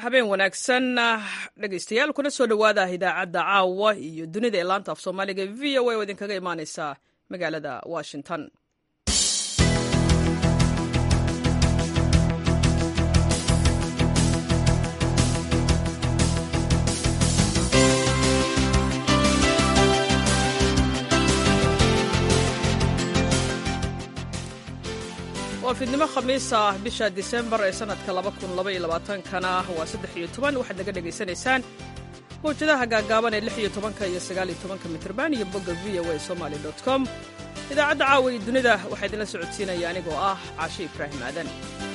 habeen wanaagsan dhegaystayaal kuna soo dhowaada idaacadda caawa iyo dunida ee laanta af soomaaliga v o a oo idinkaga imaaneysa magaalada washington waa fiidnimo khamiis ah bisha disembar ee sanadka kana waa saddex iyo toban waxaad naga dhegaysanaysaan mawjadaha gaagaaban ee lix iyo tobanka iyo sagaal iyo tobanka mitrban iyo bogga v o a somaly com idaacadda caawa iyo dunida waxaa idinla socodsiinaya anigoo ah caashi ibraahim aadan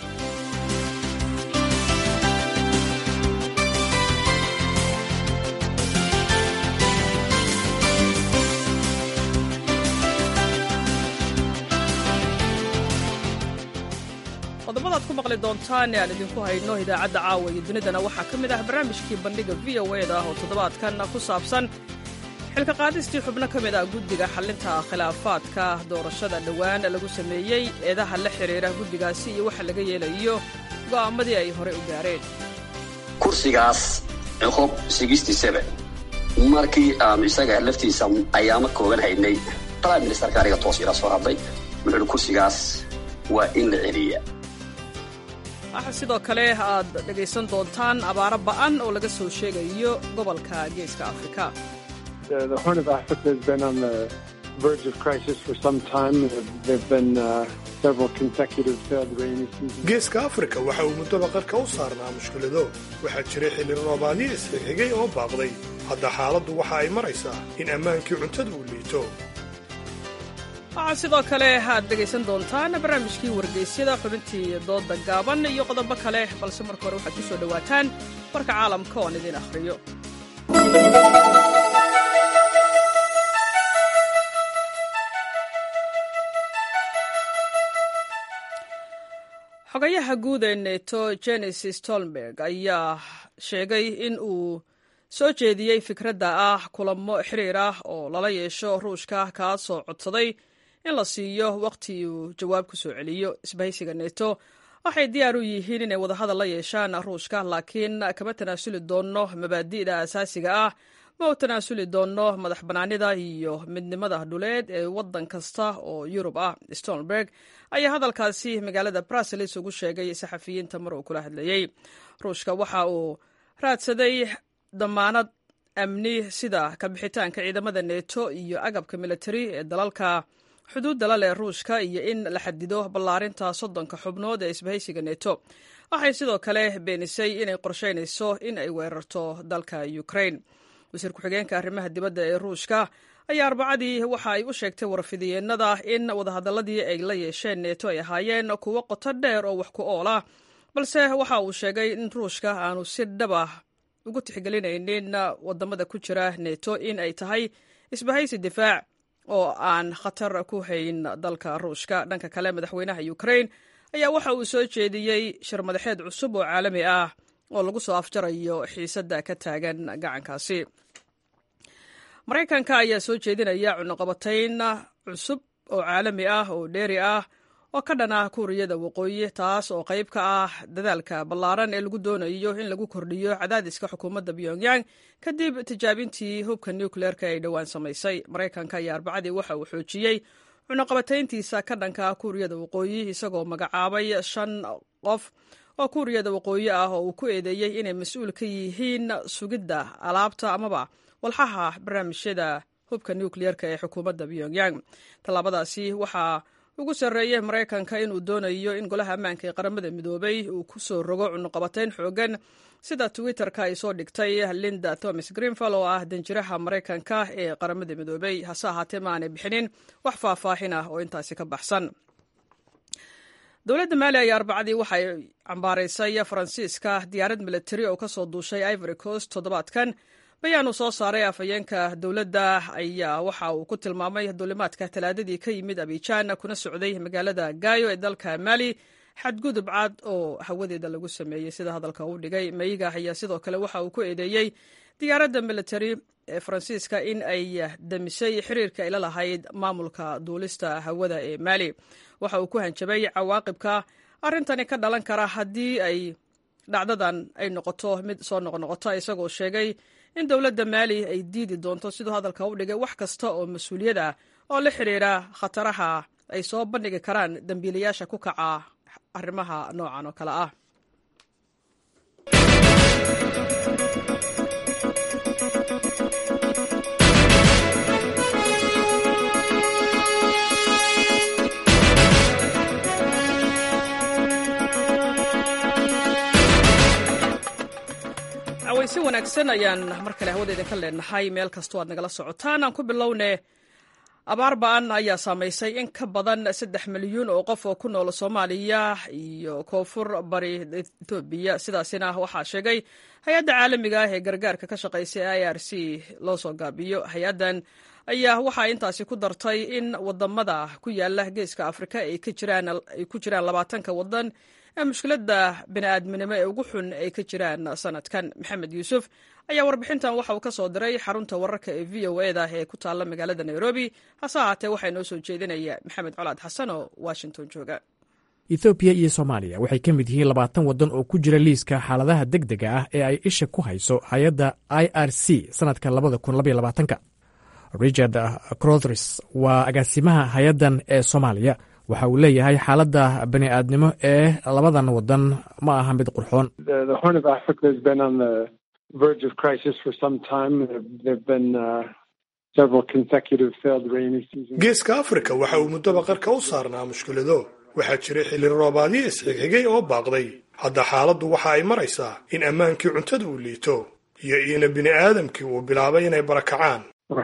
qodobada ad ku maqli doontaan ee aan idinku hayno idaacadda caawa iyo dunidana waxaa ka mid ah barnaamijkii bandhiga v o eda oo toddobaadkan ku saabsan xilka qaadistii xubno ka mid ah guddiga xallinta khilaafaadka doorashada dhowaan lagu sameeyey eedaha la xidhiira guddigaasi iyo waxa laga yeelayo go'aamadii ay horey u gaareen kursigaas coqob markii aanu isaga laftiisa ayaama koogan haynay prime ministerka aniga toos ila soo hadlay wuxuuhi kursigaas waa in la celiya waxaa sidoo kale aad dhegaysan doontaan abaaro ba'an oo laga soo sheegayo gobolka geeska afrika geeska afrika waxa uu muddoba qarka u saarnaa mushkilado waxaa jiray xilli roobaadyo isxigxigay oo baaqday hadda xaaladdu waxa ay maraysaa in ammaankii cuntada uu liito waxaa sidoo kale aad dhegaysan doontaan barnaamijkii wargeysyada xubintii dooda gaaban iyo qodobo kale balse marka hore waxaad ku soo dhowaataan warka caalamka oon idiin akhriyo xogayaha guud ee neto jenis stolnberg ayaa sheegay in uu soo jeediyey fikradda ah kulamo xiriir ah oo lala yeesho ruushka kaasoo codsaday in la siiyo wakhti uu jawaab ku soo celiyo isbahaysiga neto waxay diyaar u yihiin inay wadahadal la yeeshaan ruushka laakiin kama tanaasuli doonno mabaadi'da asaasiga ah ma u tanaasuli doonno madax bannaanida iyo midnimada dhuleed ee waddan kasta oo yurub ah stolnberg ayaa hadalkaasi magaalada bruseles ugu sheegay saxafiyiinta mar uu kula hadlayey ruushka waxa uu raadsaday damaanad amni sida kabixitaanka ciidamada neto iyo agabka militari ee dalalka xuduudda la leh ruushka iyo in la xadido ballaarinta soddonka xubnood ee isbahaysiga neto waxay sidoo kale beenisay inay qorshaynayso in ay weerarto dalka ukraine wasiir ku-xigeenka arrimaha dibadda ee ruushka ayaa arbacadii waxa ay u sheegtay warfidiyeenada in wadahadaladii ay la yeesheen neto ay ahaayeen kuwo qoto dheer oo wax ku ool ah balse waxa uu sheegay in ruushka aanu si dhaba ugu tixgelinaynin wadamada ku jira neto in ay tahay isbahaysi difaac oo aan khatar ku hayn dalka ruushka dhanka kale madaxweynaha ukraine ayaa waxa uu soo jeediyey shir madaxeed cusub oo caalami ah oo lagu soo afjarayo xiisadda ka taagan gacankaasi maraykanka ayaa soo jeedinaya cunuqabatayn cusub oo caalami ah oo dheeri ah oo ka dhan ah kuuriyada waqooyi taas oo qayb ka ah dadaalka ballaaran ee lagu doonayo in lagu kordhiyo cadaadiska xukuumadda pyongyang kadib tijaabintii hubka nucleerka ay dhowaan samaysay maraykanka ayaa arbacadii waxa uu xoojiyey cunuqabatayntiisa ka dhanka ah kuuriyada waqooyi isagoo magacaabay shan qof oo kuuriyada waqooyi ah oo uu ku eedeeyey inay mas-uul ka yihiin sugidda alaabta amaba walxaha barnaamijyada hubka nucleerka ee xukuumadda pyongyang tallaabadaasi waxaa ugu sarreeyey maraykanka inuu doonayo in golaha ammaanka ee qaramada midoobay uu ku soo rogo cunuqabatayn xoogan sida twitter-ka ay soo dhigtay linda thomas greenfall oo ah danjiraha maraykanka ee qaramada midoobay hase ahaatee ma aanay bixinin wax faahfaahin ah oo intaasi ka baxsan dowladda maali ayaa arbacadii waxay cambaaraysay faransiiska diyaarad militari oo kasoo duushay ivory coast toddobaadkan bayaan uu soo saaray afhayeenka dowladda ayaa waxa uu ku tilmaamay duulimaadka talaadadii ka yimid abijaan kuna socday magaalada gaayo ee dalka maali xadgudub cad oo hawadeeda lagu sameeyey sida hadalka uu dhigay mayiga ayaa sidoo kale waxa uu ku eedeeyey diyaaradda militari ee faransiiska in ay damisay xiriirka ay la lahayd maamulka duulista hawada ee maali waxa uu ku hanjabay cawaaqibka arrintani ka dhalan kara haddii ay dhacdadan ay noqoto mid soo noqnoqota isagoo sheegay in dowladda maali ay diidi doonto siduu hadalka u dhigay wax kasta oo mas-uuliyad ah oo la xidhiira khataraha ay soo bandhigi karaan dembiilayaasha ku kaca arrimaha noocan oo kale ah si wanaagsan ayaan mar kale hawada idinka leenahay meel kastoo aad nagala socotaan aan ku bilowne abaar ba-an ayaa saamaysay in ka badan saddex milyuun oo qof oo ku nool soomaaliya iyo koonfur bari etoobiya sidaasina waxaa sheegay hay-adda caalamiga ah ee gargaarka ka shaqaysa i r c loo soo gaabiyo hay-addan ayaa waxaa intaasi ku dartay in wadamada ku yaala geeska afrika ay ku jiraan labaatanka wadan ee mushkiladda bini'aadminimo ee ugu xun ay ka jiraan sanadkan maxamed yuusuf ayaa warbixintan waxa uu ka soo diray xarunta wararka ee v o eda ee ku taalla magaalada nairobi hase ahaatee waxaa inoo soo jeedinaya maxamed colaad xasan oo washington jooga ethoobiya iyo soomaaliya waxay ka mid yihiin labaatan waddan oo ku jira liiska xaaladaha deg dega ah ee ay isha ku hayso hay-adda i r c sannadka labada kun labaiyo labaatanka richard crothris waa agaasimaha hay-addan ee soomaaliya waxa uu leeyahay xaaladda bani'aadnimo ee labadan wadan ma aha mid qurxoon geeska afrika waxa uu muddoba qarka u saarnaa mushkilado waxaa jiray xilli roobaadyo isxigxigay oo baaqday hadda xaaladdu waxa ay maraysaa in ammaankii cuntada uu liito iyo ina bini'aadamkii uu bilaabay inay barakacaan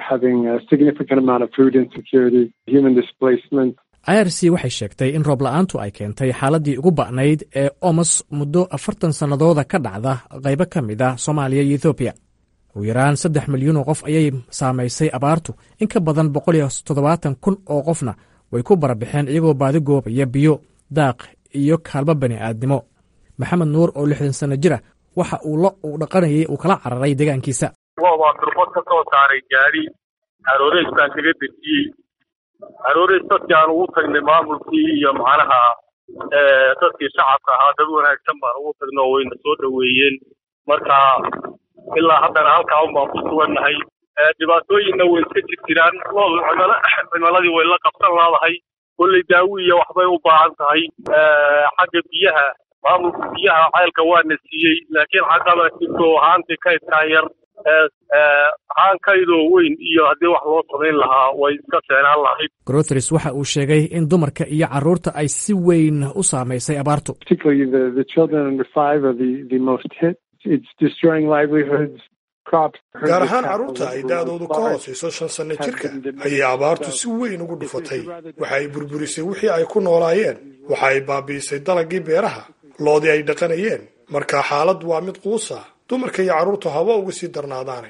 i r c waxay sheegtay in roob la'aantu ay keentay xaaladdii ugu ba'nayd ee omos muddo afartan sannadooda ka dhacda qaybo ka mid ah soomaaliya iyo ethoobiya ugu yaraan saddex milyuun oo qof ayay saamaysay abaartu in ka badan boqol iyo toddobaatan kun oo qofna way ku barabixeen iyagoo baadi goobaya biyo daaq iyo kaalmo bani'aadnimo maxamed nuur oo lixdan sanno jira waxa uu lo uu dhaqanayay uu kala cararay deegaankiisa waa durbad ka soo saaray gaadhi arooreys baan kaga dejiyey arooreys dadkii aan ugu tagnay maamulkii iyo macnaha dadkii shacabka ahaa dad wanaagsan baan ugu tagnay oo wayna soo dhoweeyeen marka ilaa haddana halkaa un baan ku sugannahay dhibaatooyinna way iska jir jiraan lool cimiladii way la qabsan laadahay kolley daawi iyo waxbay u baahan tahay xagga biyaha maamulka biyaha ceelka waana siiyey laakiin xaggaba jirto haantii kaydkaa yar haankaydoo weyn iyo haddii wax loo samayn lahaa way iska seenaan lahayd grothris waxa uu sheegay in dumarka iyo carruurta ay si weyn u saamaysay abaartu gaar ahaan carruurta ay da'doodu ka hoosayso shan sanno jirka ayay abaartu si weyn ugu dhufatay waxa ay burburisay wixii ay ku noolaayeen waxa ay baabi'isay dalagii beeraha loodii ay dhaqanayeen marka xaaladdu waa mid quusa dumarka iyo carruurtu haba uga sii darnaadaane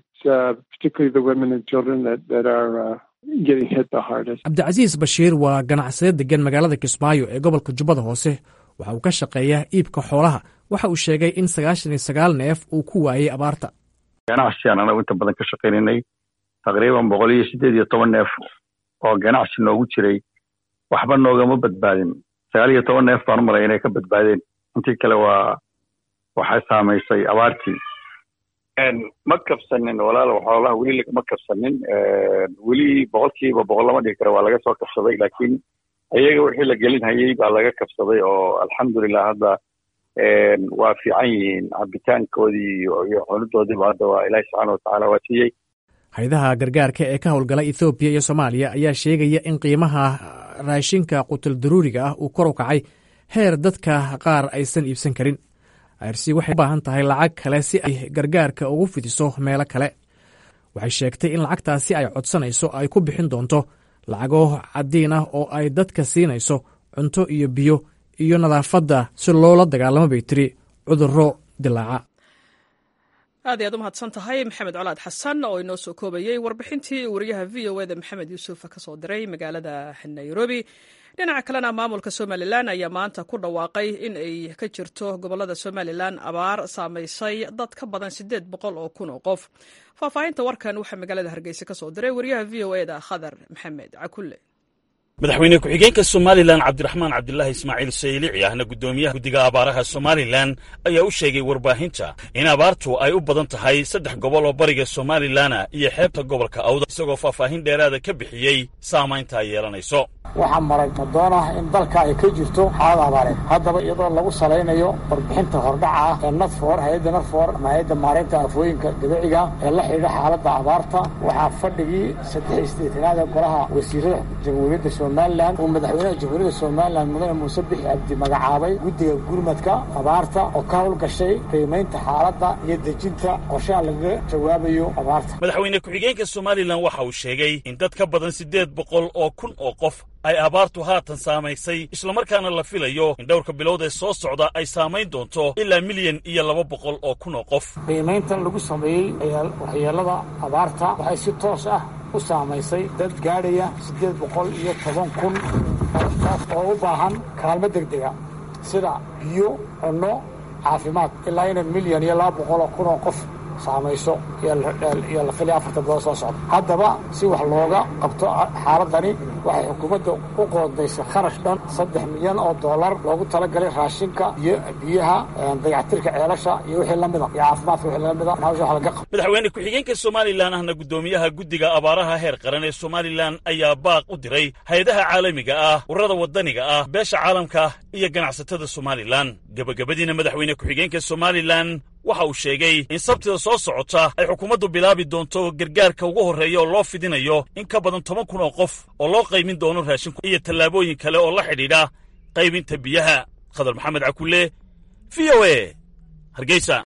cabdicasiis bashiir waa ganacsade degan magaalada kismaayo ee gobolka jubbada hoose waxa uu ka shaqeeyaa iibka xoolaha waxa uu sheegay in sagaashan iyo sagaal neef uu ku waayey abaarta ganacsigaan anagu inta badan ka shaqaynaynay taqriiban boqol iyo siddeed iyo toban neef oo ganacsi noogu jiray waxba noogama badbaadin sagaal iyo toban neef baan u malay inay ka badbaadeen intii kale waa waxay saamaysay abaartii ma kabsanin walaal xoolaha weli lagama kabsanin weli boqolkiiba boqol lama dhigi karo waa laga soo kabsaday laakiin ayaga wixii la gelin hayay baa laga kabsaday oo alxamdulilah hadda waa fiican yihiin cabitaankoodii iyo cunidoodiiba hadda waa ilaahi subxaana watacaala waa siiyey hay-adaha gargaarka ee ka howlgala ethoobiya iyo soomaaliya ayaa sheegaya in qiimaha raashinka qutul daruuriga ah uu kor u kacay heer dadka qaar aysan iibsan karin irc waxay u baahan tahay lacag kale si ay gargaarka ugu fidiso meelo kale waxay sheegtay in lacagtaasi ay codsanayso ay ku bixin doonto lacago caddiin ah oo ay dadka siinayso cunto iyo biyo iyo nadaafadda si loola dagaalamo bay tiri cudurro dilaaca aad iyaad u mahadsan tahay maxamed colaad xasan oo inoo soo koobayey warbixintii wariyaha v o eda maxamed yuusuf ka soo diray magaalada nairobi dhinaca kalena maamulka somalilan ayaa maanta ku dhawaaqay in ay ka jirto gobolada somalilan abaar saamaysay dad ka badan siddeed boqol oo kun oo qof faahfaahinta warkan waxaa magaalada hargeysa ka soo diray wariyaha v o eda khadar maxamed cakulle madaxweyne ku-xigeenka somalilan cabdiraxmaan cabdilaahi ismaaciil saylici ahna guddoomiyaha guddiga abaaraha somalilan ayaa u sheegay warbaahinta in abaartu ay u badan tahay saddex gobol oo bariga somalilana iyo xeebta gobolka awda isagoo faahfaahin dheeraada ka bixiyey saamaynta ay yeelanayso waxaa maray madoona in dalka ay ka jirto xaalad abaareed haddaba iyadoo lagu salaynayo warbixinta hordhaca ah ee nadfor hay-adda nadfor ama hay-adda maareynta afooyinka dabiiciga ee la xidhiidha xaaladda abaarta waxaa fadhigii saddex isdeetanaad ee golaha wasiirada jamhuuriyadda somalilan uu madaxweynaha jamhuuriyadda somalilan mudane muuse bixi abdi magacaabay guddiga gurmadka abaarta oo ka howlgashay qiimaynta xaaladda iyo dejinta qorshaha lagaga jawaabayo abaarta madaxweyne ku-xigeenka somalilan waxa uu sheegay in dad ka badan siddeed boqol oo kun oo qof ay abaartu haatan saamaysay islamarkaana la filayo in dhowrka bilood ee soo socda ay saamayn doonto ilaa milyan iyo laba boqol oo kun oo qof qiimayntan lagu sameeyey waxyeelada abaarta waxay si toos ah u saamaysay dad gaadhaya siddeed boqol iyo toban kun oo u baahan kaalmo degdega sida biyo cunno caafimaad ilaa ina milyan iyo laba boqol oo kun oo qof saamayso iyo la filaya afartan bilood soo socda haddaba si wax looga qabto xaaladani waxay xukuumadda u qoondaysay kharash dhan saddex milyan oo dollar loogu talagalay raashinka iyo biyaha dayactirka ceelasha iyo wixii lamida iyo caafimaadka wixii lamida hawsha wax laga qabto madaxweyne ku-xigeenka somalilan ahna guddoomiyaha guddiga abaaraha heer qaran ee somalilan ayaa baaq u diray hay-adaha caalamiga ah ururada waddaniga ah beesha caalamka iyo ganacsatada somalilan gebagabadiina madaxweyne ku-xigeenka somalilan waxa uu sheegay in sabtida soo socota ay xukuumaddu bilaabi doonto gargaarka ugu horreeya oo loo fidinayo in ka badan toban kun oo qof oo loo qaymin doono raashinku iyo tallaabooyin kale oo la xidhiidha qaybinta biyaha khadar maxamed cakulle v o e hargeysa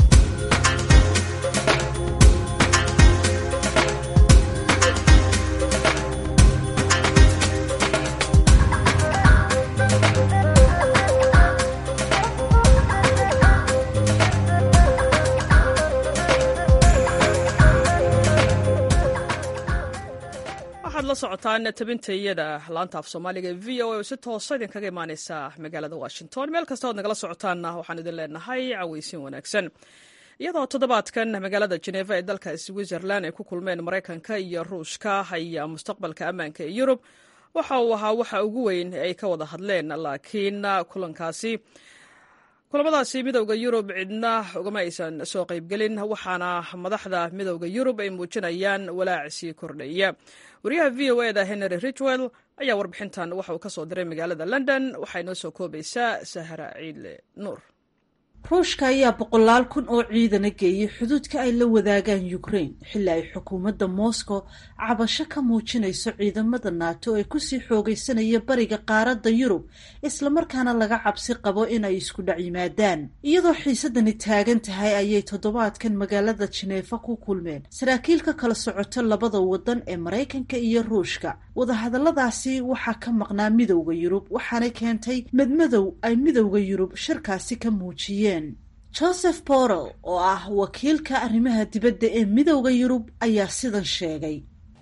la socotaan tabinta iyada laanta af soomaaliga ee v o a oo si toosa idinkaga imaaneysa magaalada washington meel kasta ood nagala socotaanna waxaan idin leenahay caweysin wanaagsan iyadoo toddobaadkan magaalada jeneva ee dalka switzerland ay ku kulmeen maraykanka iyo ruushka ayaa mustaqbalka ammaanka ee yurub waxa uu ahaa waxa ugu weyn ay ka wada hadleen laakiin kulankaasi kulamadaasi midowda yurub cidna ugama aysan soo qaybgelin waxaana madaxda midowda yurub ay muujinayaan walaac sii kordhaya wariyaha v o eda henry ridgwell ayaa warbixintan waxa uu ka soo diray magaalada london waxaa inoo soo koobaysaa sahra ciidle nuur ruushka ayaa boqolaal kun oo ciidana geeyey xuduudka ay la wadaagaan ukraine xilli ay xukuumadda moscow cabasho ka muujinayso ciidamada naato ee kusii xoogaysanaya bariga qaaradda yurub islamarkaana laga cabsi qabo inay isku dhac yimaadaan iyadoo xiisadani taagan tahay ayay toddobaadkan magaalada jineefa ku kulmeen saraakiil ka kala socoto labada wadan ee maraykanka iyo ruushka wadahadalladaasi waxaa ka maqnaa midowda yurub waxaanay keentay madmadow ay midowda yurub shirkaasi ka muujiyeen joseph borrell oo ah wakiilka arrimaha dibadda ee midowda yurub ayaa sidan sheegay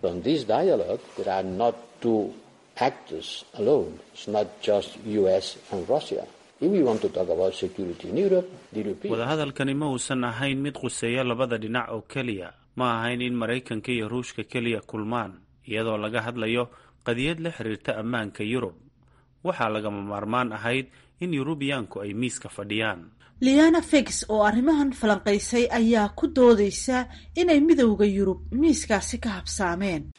wadahadalkani ma uusan ahayn mid quseeya labada dhinac oo keliya ma ahayn in maraykanka iyo ruushka keliya kulmaan iyadoo laga hadlayo qadiyad la xiriirta ammaanka yurub waxaa lagama maarmaan ahayd in yurubiyaanku ay miiska fadhiyaan liana fix oo arrimahan falanqaysay ayaa ku doodaysa inay midowda yurub miiskaasi ka habsaameen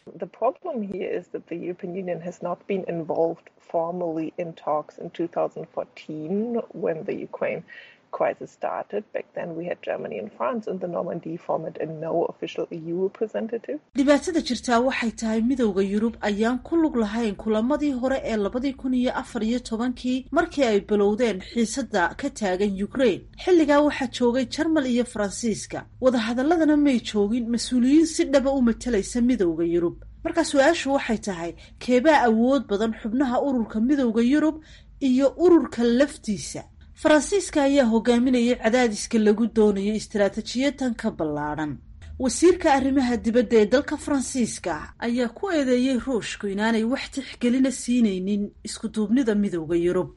dhibaatada jirtaa waxay tahay midowda yurub ayaan ku lug lahayn kulamadii hore ee labadii kun iyo afar iyo tobankii markii ay bilowdeen xiisada ka taagan ukraine xilligaa waxaa joogay jarmal iyo faransiiska wadahadaladana may joogin mas-uuliyiin si dhaba u matalaysa midowda yurub markaa su-aashu waxay tahay keebaa awood badan xubnaha ururka midowda yurub iyo ururka laftiisa faransiiska ayaa hogaaminayay cadaadiska lagu doonayo istaraatijiyadan ka ballaadhan wasiirka arrimaha dibadda ee dalka faransiiska ayaa ku eedeeyey ruushku inaanay wax tixgelina siinaynin iskuduubnida midowda yurub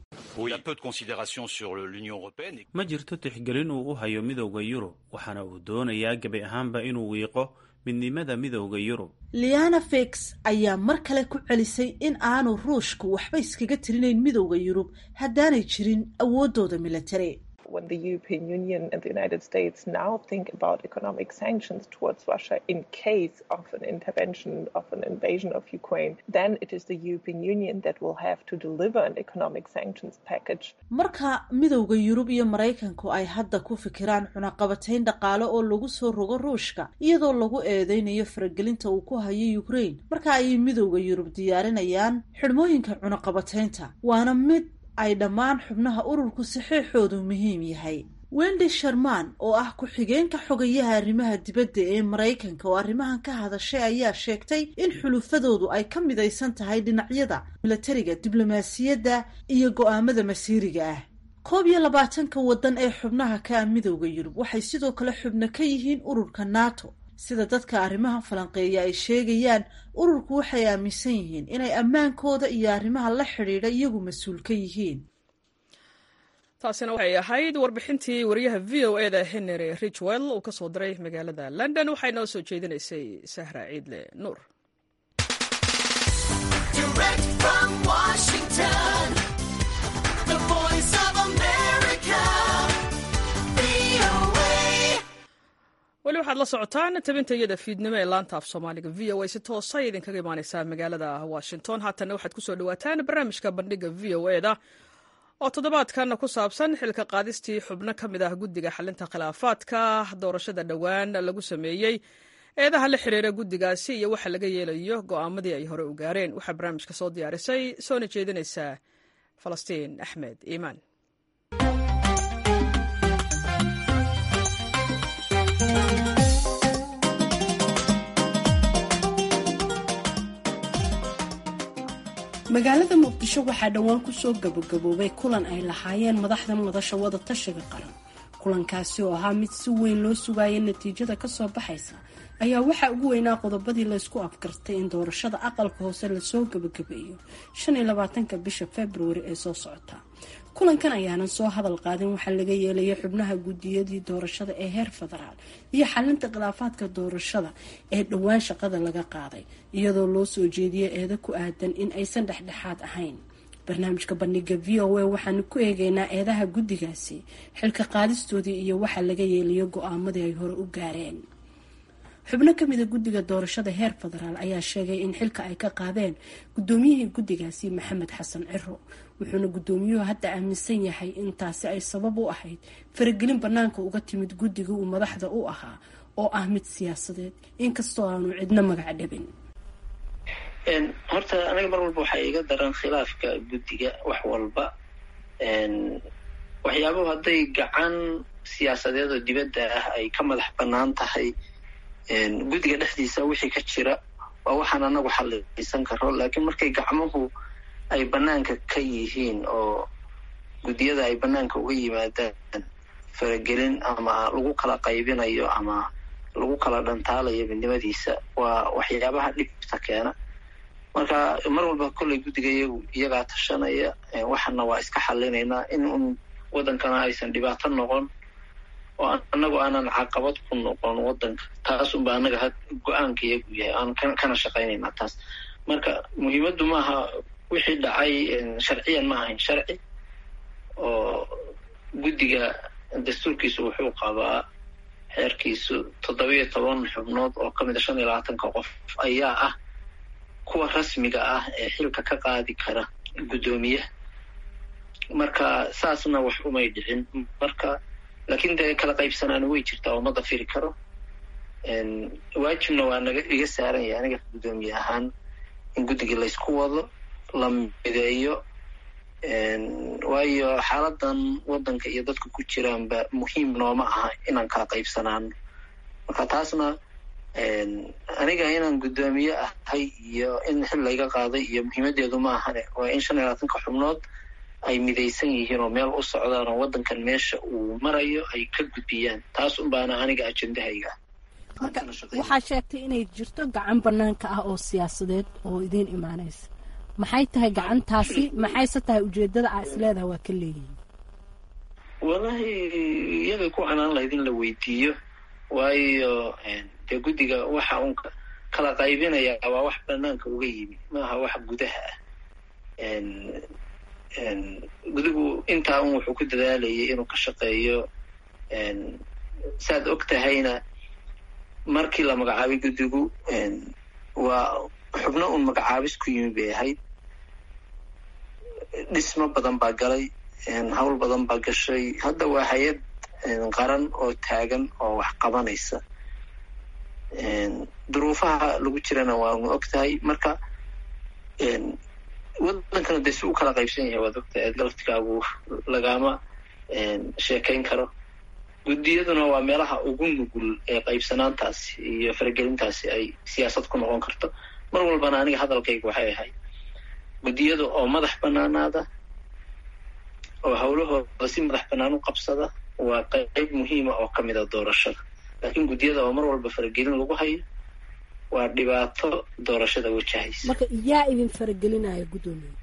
ma jirto tixgelin uu u hayo midowda yurub waxaana uu doonayaa gebi ahaanba inuu wiiqo midnimada midowda yurub liana fix ayaa mar kale ku celisay in aanu ruushku waxba iskaga tirinayn midowda yurub haddaanay jirin awooddooda militari when the European Union and the United States now think about economic sanctions towards Russia in case of an intervention, of an invasion of Ukraine, then it is the European Union that will have to deliver an economic sanctions package. marka midowda yurub iyo maraykanku ay hadda ku fikiraan cunaqabatayn dhaqaale oo lagu soo rogo ruushka iyadoo lagu eedeynayo faragelinta uu ku hayo ukraine marka ayay midowda yurub diyaarinayaan xidhmooyinka cunaqabataynta waana mid ay dhammaan xubnaha ururku saxiixoodu muhiim yahay wendy sharman oo ah ku-xigeenka xogayaha arrimaha dibadda ee maraykanka oo arrimahan ka hadashay ayaa sheegtay in xulufadoodu ay ka midaysan tahay dhinacyada milatariga diblomaasiyadda iyo go-aamada masiiriga ah koob iyo labaatanka waddan ee xubnaha ka ah midowda yurub waxay sidoo kale xubno ka yihiin ururka nato sida dadka arrimaha falanqeeya ay sheegayaan ururku waxay aaminsan yihiin inay ammaankooda iyo arrimaha la xidhiidha iyagu mas-uul ka yihiin taasina waxay ahayd warbixintii wariyaha v o eda henry richwell uu ka soo diray magaalada london waxay noo soo jeedinaysay sahra ciidle nuur weli waxaad la socotaan tabinta iyada fiidnimo ee laanta af soomaaliga v o a si toosay idinkaga imaaneysaa magaalada washington haatanna waxaad kusoo dhawaataan barnaamijka bandhiga v o eda oo toddobaadkan ku saabsan xilka qaadistii xubno ka mid ah guddiga xalinta khilaafaadka doorashada dhowaan lagu sameeyey eedaha la xiriira guddigaasi iyo waxa laga yeelayo go'aamadii ay hore u gaareen waxaa barnaamijka soo diyaarisay soona jeedinaysaa falastiin axmed iimaan magaalada muqdisho waxaa dhowaan kusoo gabagaboobay kulan ay lahaayeen madaxda madasha wada tashiga qaran kulankaasi oo ahaa mid si weyn loo sugaaya natiijada kasoo baxaysa ayaa waxaa ugu weynaa qodobadii laysku afgartay in doorashada aqalka hoose lasoo gabagabeeyo shan iyo labaatanka bisha februari ee soo socota kulankan ayaanan soo hadal qaadin waxaa laga yeelaya xubnaha guddiyadii doorashada ee heer federaal iyo xalinta khilaafaadka doorashada ee dhowaan shaqada laga qaaday iyadoo loo soo jeediya eeda ku aadan in aysan dhexdhexaad ahayn barnaamijka bandhiga v o a waxaanu ku eegeynaa eedaha guddigaasi xilka qaadistoodii iyo waxa laga yeelayo go-aamadii ay hore u gaareen xubno kamida guddiga doorashada heer federaal ayaa sheegay in xilka ay ka qaadeen guddoomiyihii guddigaasi maxamed xasan ciro wuxuuna guddoomiyuhu hadda aaminsan yahay in taasi ay sabab u ahayd faragelin banaanka uga timid guddiga uu madaxda u ahaa oo ah mid siyaasadeed inkastoo aanu cidno magac dhabin horta aniga mar walba waxaa iga daran khilaafka guddiga wax walba waxyaabuhu hadday gacan siyaasadeed oo dibadda ah ay ka madax bannaan tahay guddiga dhexdiisa wixii ka jira waa waxaan anagu xallisan karo laakiin markay gacmuhu ay bannaanka ka yihiin oo guddiyada ay bannaanka uga yimaadaan faragelin ama lagu kala qaybinayo ama lagu kala dhantaalayo midnimadiisa waa waxyaabaha dhibta keena marka mar walba kolley guddiga iyagu iyagaa tashanaya waxana waa iska xallinaynaa in un waddankana aysan dhibaato noqon oo anagu aanan caqabad ku noqon waddanka taas unba anaga had go-aanka iyagu yahay aan kana shaqaynaynaa taas marka muhiimaddu maaha wixii dhacay sharciyan ma ahayn sharci oo guddiga dastuurkiisu wuxuu qabaa xeerkiisu toddobiyo toban xubnood oo ka mid a shan iyo labaatanka qof ayaa ah kuwa rasmiga ah ee xilka ka qaadi kara guddoomiyaha marka saasna wax umay dhicin marka laakiin dee kala qaybsanaana way jirtaa oo ma dafiri karo waajibna waa naga iga saaran yahay aniga guddoomiye ahaan in guddigii laysku wado la mideeyo waayo xaaladan waddanka iyo dadka ku jiraanba muhiim nooma aha inaan kala qaybsanaano marka taasna aniga inaan guddoomiye ahay iyo in xil layga qaaday iyo muhiimadeedu ma ahane waa in shan iyo labaatanka xubnood ay midaysan yihiin oo meel u socdaan oo waddankan meesha uu marayo ay ka gudbiyaan taas unbaana aniga ajendahayga marka waxaa sheegtay inay jirto gacan banaanka ah oo siyaasadeed oo idiin imaanaysa maxay tahay gacantaasi maxayse tahay ujeedada aa isleedaha waa ka leeyihin wallahi iyaday ku canaan lahayd in la weydiiyo waayo dee guddiga waxa uun kala qaybinaya waa wax banaanka uga yimi maaha wax gudaha ah gudigu intaa un wuxuu ku dadaalayay inuu ka shaqeeyo saad og tahayna markii la magacaabay guddigu waa xubno un magacaabis ku yimi bay ahayd dhismo badan baa galay hawl badan baa gashay hadda waa hay-ad qaran oo taagan oo wax qabanaysa duruufaha lagu jirana waanu og tahay marka wadankana dee si u kala qaybsan yahay waad ogtahay galaftigaagu lagama sheekayn karo guddiyaduna waa meelaha ugu nugul ee qaybsanaantaasi iyo faragelintaasi ay siyaasad ku noqon karto mar walbana aniga hadalkayga waxay ahayd guddiyada oo madax banaanaada oo hawlahooda si madax banaan u qabsada waa qayb muhiima oo ka mid a doorashada laakiin guddiyada oo mar walba faragelin lagu hayo waa dhibaato doorashada wajahaysa marka yaa idin faragelinaya guddoomiye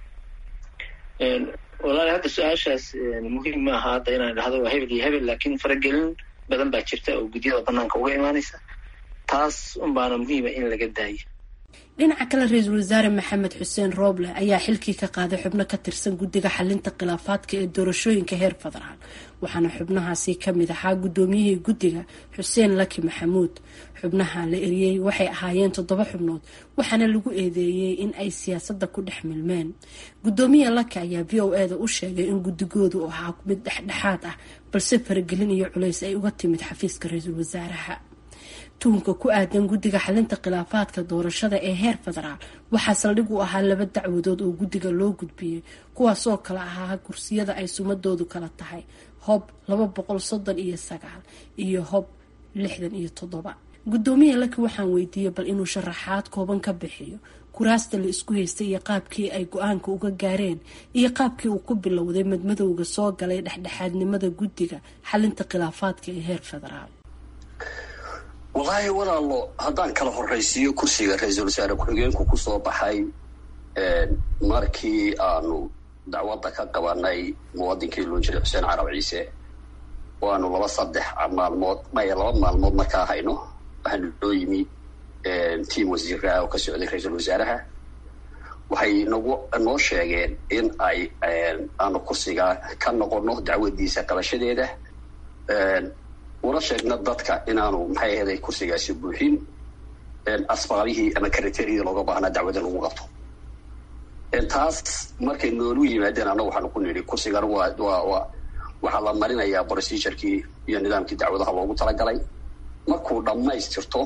walahi hadda su-aashaas muhiim ma aha hadda inaan dhahdo waa hebel iyo hebel laakiin faragelin badan baa jirta oo guddiyada banaanka uga imaanaysa taas un baana muhiima in laga daayo dhinaca kale ra-iisul wasaare maxamed xuseen rooble ayaa xilkii ka qaaday xubno ka tirsan guddiga xalinta khilaafaadka ee doorashooyinka heer federaal waxaana xubnahaasi kamid ahaa guddoomiyihii guddiga xuseen laki maxamuud xubnaha la eriyey waxay ahaayeen toddoba xubnood waxaana lagu eedeeyey in ay siyaasadda ku dhex milmeen guddoomiye laki ayaa v o eda u sheegay in guddigoodu ahaa mid dhexdhexaad ah balse faragelin iyo culays ay uga timid xafiiska ra-iisul wasaaraha tuhunka ku aadan guddiga xalinta khilaafaadka doorashada ee heer federaal waxaa saldhig u ahaa laba dacwadood oo guddiga loo gudbiyey kuwaasoo kale ahaa kursiyada ay sumadoodu kala tahay hob laba boqol soddon iyo sagaal iyo hob lixdan iyo toddoba guddoomiye laki waxaan weydiiyey bal inuu sharaxaad kooban ka bixiyo kuraasta la isku haystay iyo qaabkii ay go-aanka uga gaareen iyo qaabkii uu ku bilowday madmadowga soo galay dhexdhexaadnimada guddiga xalinta khilaafaadka ee heer federaal wallaahi walaalo haddaan kala horraysiiyo kursiga ra-iisul wasaare ku-xigeenku kusoo baxay markii aanu dacwadda ka qabanay muwadinkii loo jiray xuseen carab ciise oo aanu laba saddex maalmood maya laba maalmood markaa hayno waxaanu loo yimi tiam wasiiraha oo ka socday ra-iisul wasaaraha waxay nagu noo sheegeen in ay aanu kursiga ka noqono dacwadiisa qabashadeeda una sheegna dadka inaanu maxay ahayd kursigaasi buuxin asbaabihii ama kriteeriyadii looga baahnaa dacwada lagu qabto taas markay noolu yimaadeen annaga waxaanu ku nidhi kursigan waa waa waa waxaa la marinayaa procedurkii iyo nidaamkii dacwadaha loogu talagalay markuu dhammaystirto